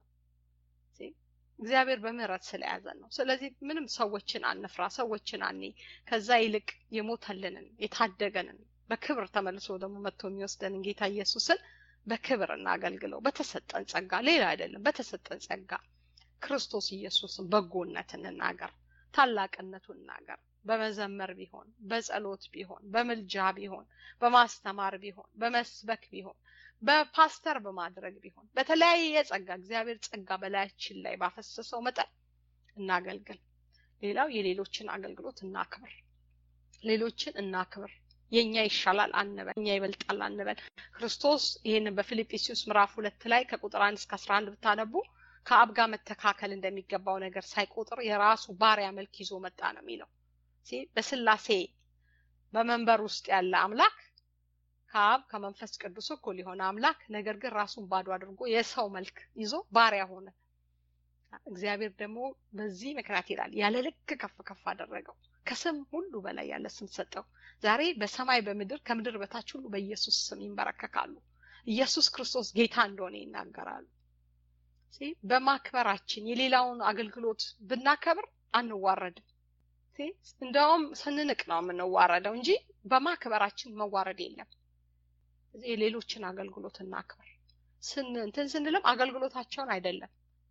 እግዚአብሔር በምህረት ስለያዘን ነው። ስለዚህ ምንም ሰዎችን አንፍራ፣ ሰዎችን አኔ ከዛ ይልቅ የሞተልንን የታደገንን በክብር ተመልሶ ደግሞ መጥቶ የሚወስደንን ጌታ ኢየሱስን በክብር እናገልግለው። በተሰጠን ጸጋ፣ ሌላ አይደለም። በተሰጠን ጸጋ ክርስቶስ ኢየሱስን በጎነት እንናገር፣ ታላቅነቱን እናገር። በመዘመር ቢሆን፣ በጸሎት ቢሆን፣ በምልጃ ቢሆን፣ በማስተማር ቢሆን፣ በመስበክ ቢሆን በፓስተር በማድረግ ቢሆን በተለያየ ጸጋ እግዚአብሔር ጸጋ በላያችን ላይ ባፈሰሰው መጠን እናገልግል። ሌላው የሌሎችን አገልግሎት እናክብር። ሌሎችን እናክብር። የኛ ይሻላል አንበል፣ የኛ ይበልጣል አንበል። ክርስቶስ ይህንን በፊልጵስዩስ ምዕራፍ ሁለት ላይ ከቁጥር አንድ እስከ አስራ አንድ ብታነቡ ከአብ ጋር መተካከል እንደሚገባው ነገር ሳይቆጥር የራሱ ባሪያ መልክ ይዞ መጣ ነው የሚለው። በስላሴ በመንበር ውስጥ ያለ አምላክ ከአብ ከመንፈስ ቅዱስ እኩል የሆነ አምላክ ነገር ግን ራሱን ባዶ አድርጎ የሰው መልክ ይዞ ባሪያ ሆነ። እግዚአብሔር ደግሞ በዚህ ምክንያት ይላል ያለ ልክ ከፍ ከፍ አደረገው፣ ከስም ሁሉ በላይ ያለ ስም ሰጠው። ዛሬ በሰማይ በምድር ከምድር በታች ሁሉ በኢየሱስ ስም ይንበረከካሉ። ኢየሱስ ክርስቶስ ጌታ እንደሆነ ይናገራሉ። በማክበራችን የሌላውን አገልግሎት ብናከብር አንዋረድም። እንደውም ስንንቅ ነው የምንዋረደው እንጂ በማክበራችን መዋረድ የለም። የሌሎችን አገልግሎት እናክብር። እንትን ስንልም አገልግሎታቸውን አይደለም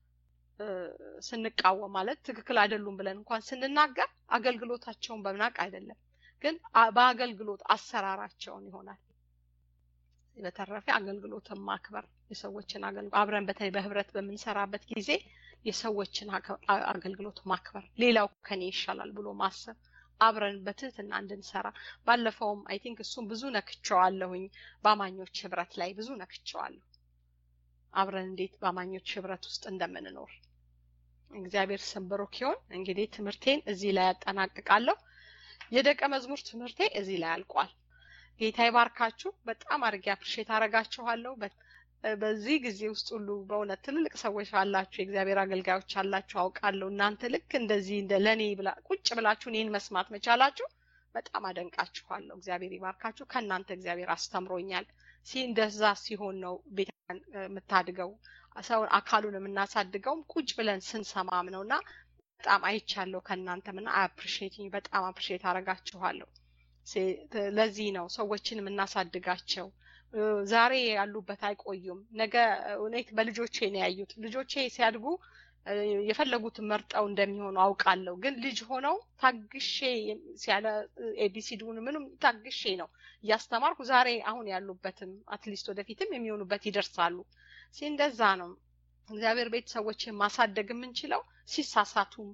ስንቃወም ማለት ትክክል አይደሉም ብለን እንኳን ስንናገር አገልግሎታቸውን በምናቅ አይደለም፣ ግን በአገልግሎት አሰራራቸውን ይሆናል። በተረፈ አገልግሎትን ማክበር የሰዎችን አገልግሎት አብረን በተለይ በህብረት በምንሰራበት ጊዜ የሰዎችን አገልግሎት ማክበር፣ ሌላው ከኔ ይሻላል ብሎ ማሰብ አብረን በትህትና እንድንሰራ ባለፈውም አይ ቲንክ እሱም ብዙ ነክቸዋለሁኝ። በአማኞች ህብረት ላይ ብዙ ነክቸዋለሁ። አብረን እንዴት በአማኞች ህብረት ውስጥ እንደምንኖር እግዚአብሔር ስም ብሩክ ይሁን። እንግዲህ ትምህርቴን እዚህ ላይ ያጠናቅቃለሁ። የደቀ መዝሙር ትምህርቴ እዚህ ላይ አልቋል። ጌታ ይባርካችሁ። በጣም አድርጌ አፕሪሼት አረጋችኋለሁ። በዚህ ጊዜ ውስጥ ሁሉ በእውነት ትልልቅ ሰዎች አላችሁ፣ የእግዚአብሔር አገልጋዮች አላችሁ አውቃለሁ። እናንተ ልክ እንደዚህ እንደ ለእኔ ቁጭ ብላችሁ እኔን መስማት መቻላችሁ በጣም አደንቃችኋለሁ። እግዚአብሔር ይባርካችሁ። ከእናንተ እግዚአብሔር አስተምሮኛል። ሲ እንደዛ ሲሆን ነው ቤተ የምታድገው ሰውን አካሉን የምናሳድገውም ቁጭ ብለን ስንሰማም ነው እና በጣም አይቻለሁ ከእናንተም እና አፕሪሼት በጣም አፕሪሼት አረጋችኋለሁ። ለዚህ ነው ሰዎችን የምናሳድጋቸው። ዛሬ ያሉበት አይቆዩም። ነገ እውነት በልጆቼ ነው ያዩት። ልጆቼ ሲያድጉ የፈለጉትን መርጠው እንደሚሆኑ አውቃለሁ። ግን ልጅ ሆነው ታግሼ ሲያለ ኤቢሲዲውን ምንም ታግሼ ነው እያስተማርኩ ዛሬ አሁን ያሉበትም አትሊስት ወደፊትም የሚሆኑበት ይደርሳሉ። እንደዛ ነው እግዚአብሔር ቤት ሰዎችን ማሳደግ የምንችለው ሲሳሳቱም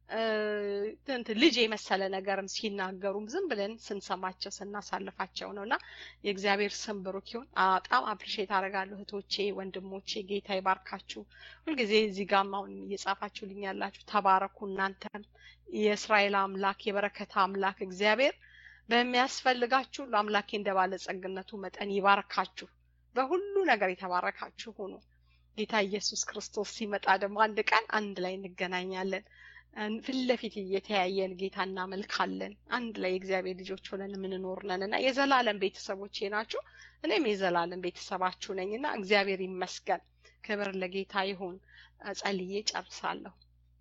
ልጅ የመሰለ ነገርም ሲናገሩም ዝም ብለን ስንሰማቸው ስናሳልፋቸው ነው እና የእግዚአብሔር ስም ብሩክ ይሁን። በጣም አፕሪሼት አደርጋለሁ እህቶቼ፣ ወንድሞቼ ጌታ ይባርካችሁ። ሁልጊዜ እዚህ ጋም አሁን እየጻፋችሁልኝ ያላችሁ ተባረኩ። እናንተም የእስራኤል አምላክ የበረከት አምላክ እግዚአብሔር በሚያስፈልጋችሁ ሁሉ አምላኬ እንደ ባለጸግነቱ መጠን ይባርካችሁ። በሁሉ ነገር የተባረካችሁ ሁኑ። ጌታ ኢየሱስ ክርስቶስ ሲመጣ ደግሞ አንድ ቀን አንድ ላይ እንገናኛለን። ፊት ለፊት እየተያየን ጌታ እናመልካለን። አንድ ላይ የእግዚአብሔር ልጆች ሆነን የምንኖር ነን እና የዘላለም ቤተሰቦቼ ናችሁ። እኔም የዘላለም ቤተሰባችሁ ነኝ እና እግዚአብሔር ይመስገን። ክብር ለጌታ ይሁን። ጸልዬ ጨርሳለሁ።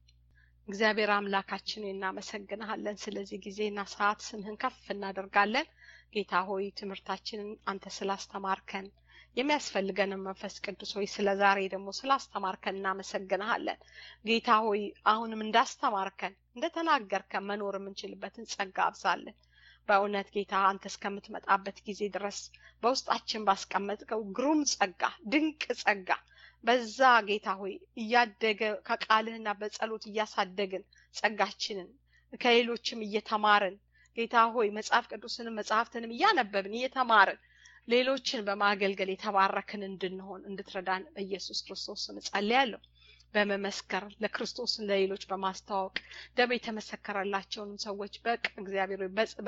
እግዚአብሔር አምላካችን እናመሰግንሃለን። ስለዚህ ጊዜና ሰዓት ስምህን ከፍ እናደርጋለን። ጌታ ሆይ ትምህርታችንን አንተ ስላስተማርከን የሚያስፈልገንን መንፈስ ቅዱስ ሆይ ስለ ዛሬ ደግሞ ስላስተማርከን እናመሰግንሃለን። ጌታ ሆይ አሁንም እንዳስተማርከን እንደተናገርከን መኖር የምንችልበትን ጸጋ አብዛለን። በእውነት ጌታ አንተ እስከምትመጣበት ጊዜ ድረስ በውስጣችን ባስቀመጥከው ግሩም ጸጋ፣ ድንቅ ጸጋ በዛ ጌታ ሆይ እያደገ ከቃልህና በጸሎት እያሳደግን ጸጋችንን ከሌሎችም እየተማርን ጌታ ሆይ መጽሐፍ ቅዱስንም መጽሐፍትንም እያነበብን እየተማርን ሌሎችን በማገልገል የተባረክን እንድንሆን እንድትረዳን በኢየሱስ ክርስቶስ ስም ጸልያለሁ። በመመስከር ለክርስቶስን ለሌሎች በማስተዋወቅ ደግሞ የተመሰከረላቸውንም ሰዎች በቅ እግዚአብሔር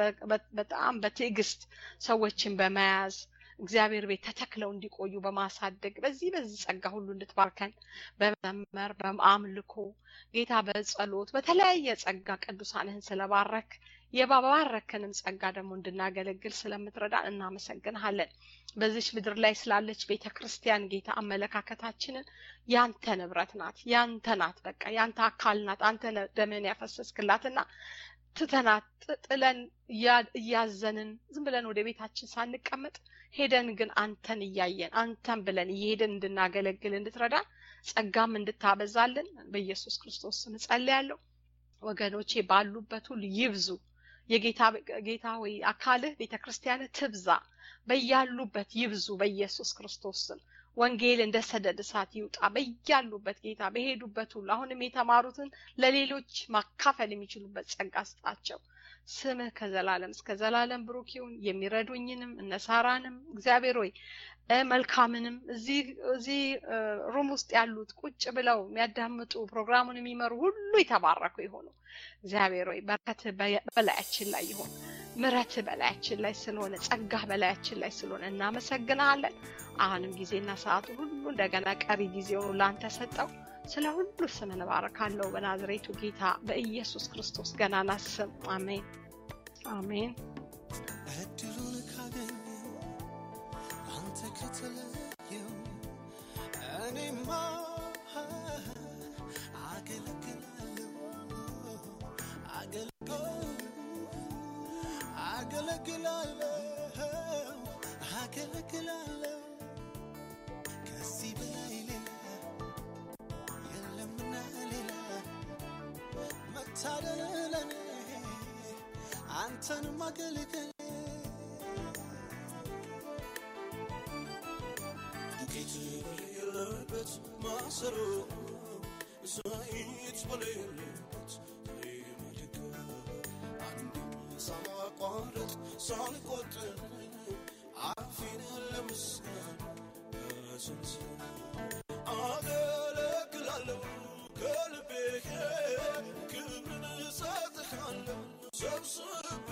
በጣም በትዕግስት ሰዎችን በመያዝ እግዚአብሔር ቤት ተተክለው እንዲቆዩ በማሳደግ በዚህ በዚህ ጸጋ ሁሉ እንድትባርከን በመዘመር በአምልኮ ጌታ በጸሎት በተለያየ ጸጋ ቅዱሳንህን ስለባረክ የባባረክንም ጸጋ ደግሞ እንድናገለግል ስለምትረዳን እናመሰግንሃለን። በዚች ምድር ላይ ስላለች ቤተ ክርስቲያን ጌታ አመለካከታችንን ያንተ ንብረት ናት፣ ያንተ ናት፣ በቃ ያንተ አካል ናት። አንተ ደምህን ያፈሰስክላትና ትተናት ጥለን እያዘንን ዝም ብለን ወደ ቤታችን ሳንቀመጥ ሄደን ግን አንተን እያየን አንተን ብለን እየሄደን እንድናገለግል እንድትረዳን ጸጋም እንድታበዛልን በኢየሱስ ክርስቶስ ስም ጸልያለሁ። ወገኖቼ ባሉበት ሁሉ ይብዙ። የጌታ ጌታ ሆይ አካልህ ቤተ ክርስቲያንህ ትብዛ፣ በያሉበት ይብዙ በኢየሱስ ክርስቶስ ስም። ወንጌል እንደ ሰደድ እሳት ይውጣ በያሉበት ጌታ በሄዱበት ሁሉ አሁንም የተማሩትን ለሌሎች ማካፈል የሚችሉበት ጸጋ ስጣቸው። ስምህ ከዘላለም እስከ ዘላለም ብሩክ ይሁን። የሚረዱኝንም እነ ሳራንም እግዚአብሔር ሆይ መልካምንም እዚህ እዚህ ሩም ውስጥ ያሉት ቁጭ ብለው የሚያዳምጡ ፕሮግራሙን የሚመሩ ሁሉ የተባረኩ ይሆኑ። እግዚአብሔር ሆይ በረከትህ በላያችን ላይ ይሆን። ምሕረትህ በላያችን ላይ ስለሆነ ጸጋህ በላያችን ላይ ስለሆነ እናመሰግናለን። አሁንም ጊዜና ሰዓቱ ሁሉ እንደገና ቀሪ ጊዜውን ለአንተ ሰጠው። ስለ ሁሉ ስም እንባረካለሁ በናዝሬቱ ጌታ በኢየሱስ ክርስቶስ ገናና ስም አሜን አሜን። እድሉን ካገኘው አንተ ከተለየው እኔማ አገለግላለሁ አገለግላለሁ አገለግላለሁ ከዚህ በላይ ሌላ የለምና ሌላ መታደል ለኔ አንተን ማገልገል ዱቄት በሌለበት ማሰሮ ዘይት በሌለበት መድጋ አንድ ሳላቋርጥ ሳልቆጥር አፌን ለምስጋና በሰንሰለት አገለግላለሁ ከልቤ ክብርን እሰጥሃለሁ ሰብስቤ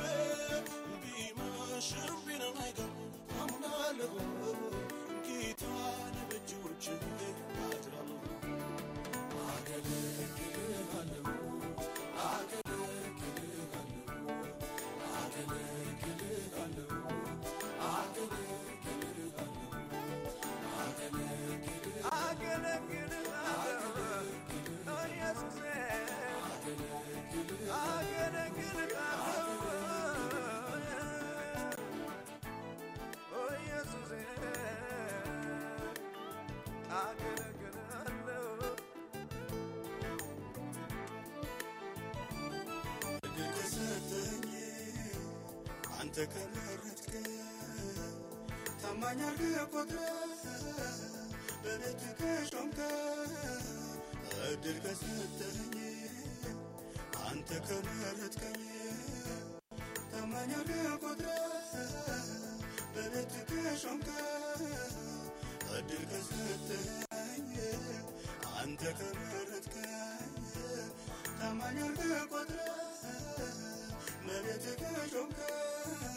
ቢመሽም ቢነጋም አምናለሁ ጌታን በእጆችህ አድራለሁ አገለግልሃለሁ አገለግልሃለሁ አገለግልሃለሁ አንተ ከመረጥከ ታማኝ አድርገህ ቆጥረህ በቤት ከሾምከ እድል ከሰጠኝ አንተ ከመረጥከኝ ታማኝ አድርገህ ቆጥረህ በቤት ከሾምከ እድል ከሰጠኝ አንተ ከመረጥከኝ ታማኝ አድርገህ ቆጥረህ በቤት ከሾምከ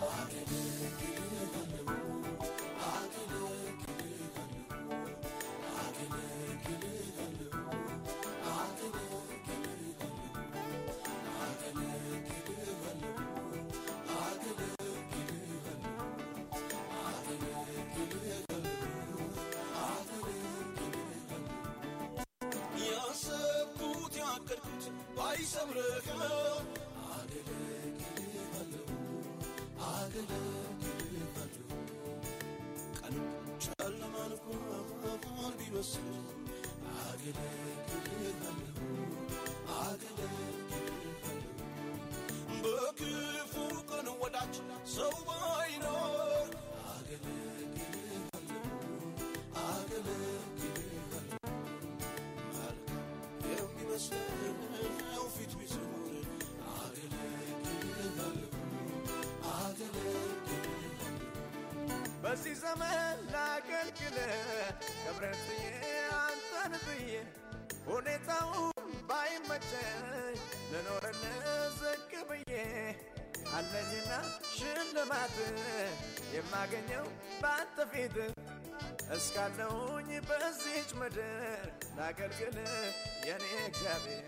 ያሰብኩት ያቀድኩት ባይሰምርህም ቀኑ ጨለማ እንኳን ቢመስል በክፉ ቀን ወዳጅ ሰው ባይኖር የሚመስለው ፊት ቢዞር በዚህ ዘመን ላገልግል ክብረት ብዬ አንተን ብዬ ሁኔታውን ባይመቸኝ ልኖርን ዝቅ ብዬ አለኝና ሽልማት የማገኘው በአንተ ፊት እስካለሁኝ በዚች ምድር ላገልግል የኔ እግዚአብሔር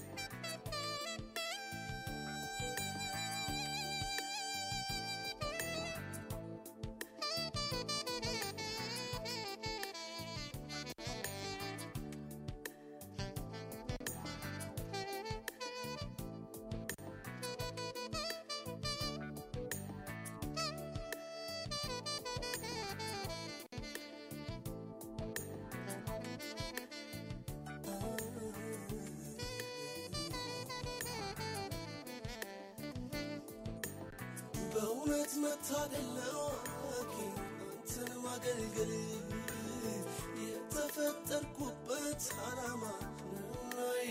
በእውነት መታደል ነው አንተን ማገልገል የተፈጠርኩበት ዓላማ ነውናዬ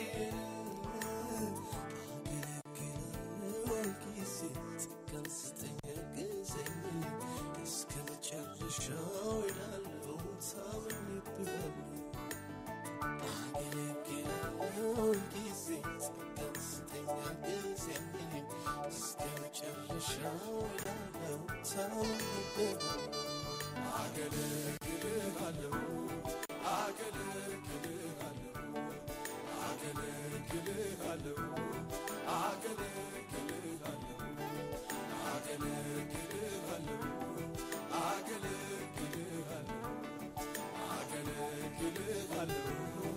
አገለግላለሁ ጊዜ ጸጋን ስጠኝ አግዘኝ እስከ መጨረሻው እሄዳለሁ ታምኜብሃለሁ አገለግላለሁ ጊዜ ጸጋን ስጠኝ አግዘኝ እስከ መጨረሻው እሄዳለሁ ታምኜብሃለሁ አገለግልሃለሁ አገለግልሃለሁ አገለግልሃለሁ አገለግልሃለሁ አገለግልሃለሁ አገለግልሃለሁ አገለግልሃለሁ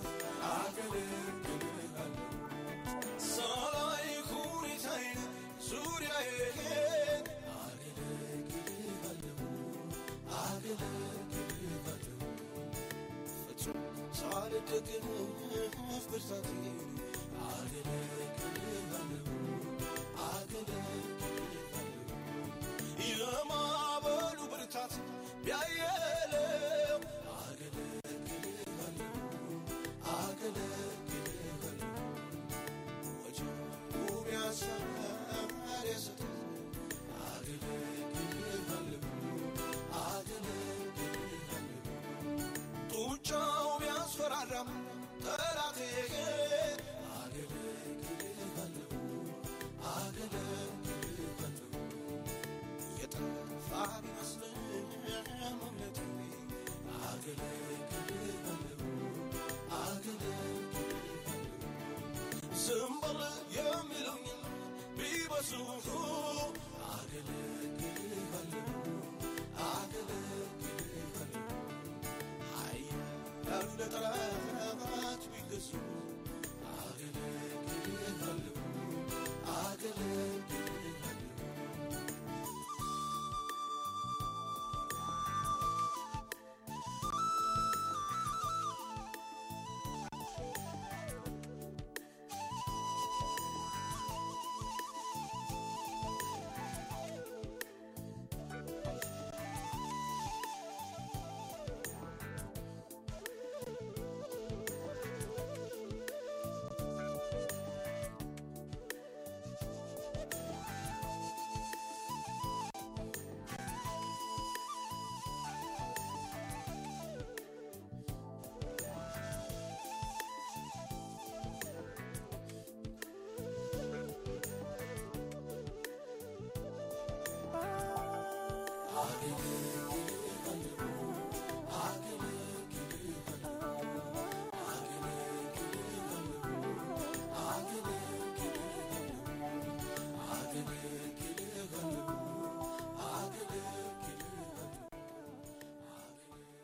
አገለግልሃለሁ ሳላይ ሁኔታዬን ዙሪያዬን ፍጹም ሳልደግፍ ብርታቴን የማዕበሉ ብርታት ቢያየለው ወጀቡ ቢያሳር የሰጠኝ ጡጫው ቢያስፈራራም ጠላቴ የጠፋ ቢመስልም እምነቴ ዝም በል የሚሉኝም ቢበዙ ኃያላን ለጠላት ቢገዙ አገለግልሃለሁ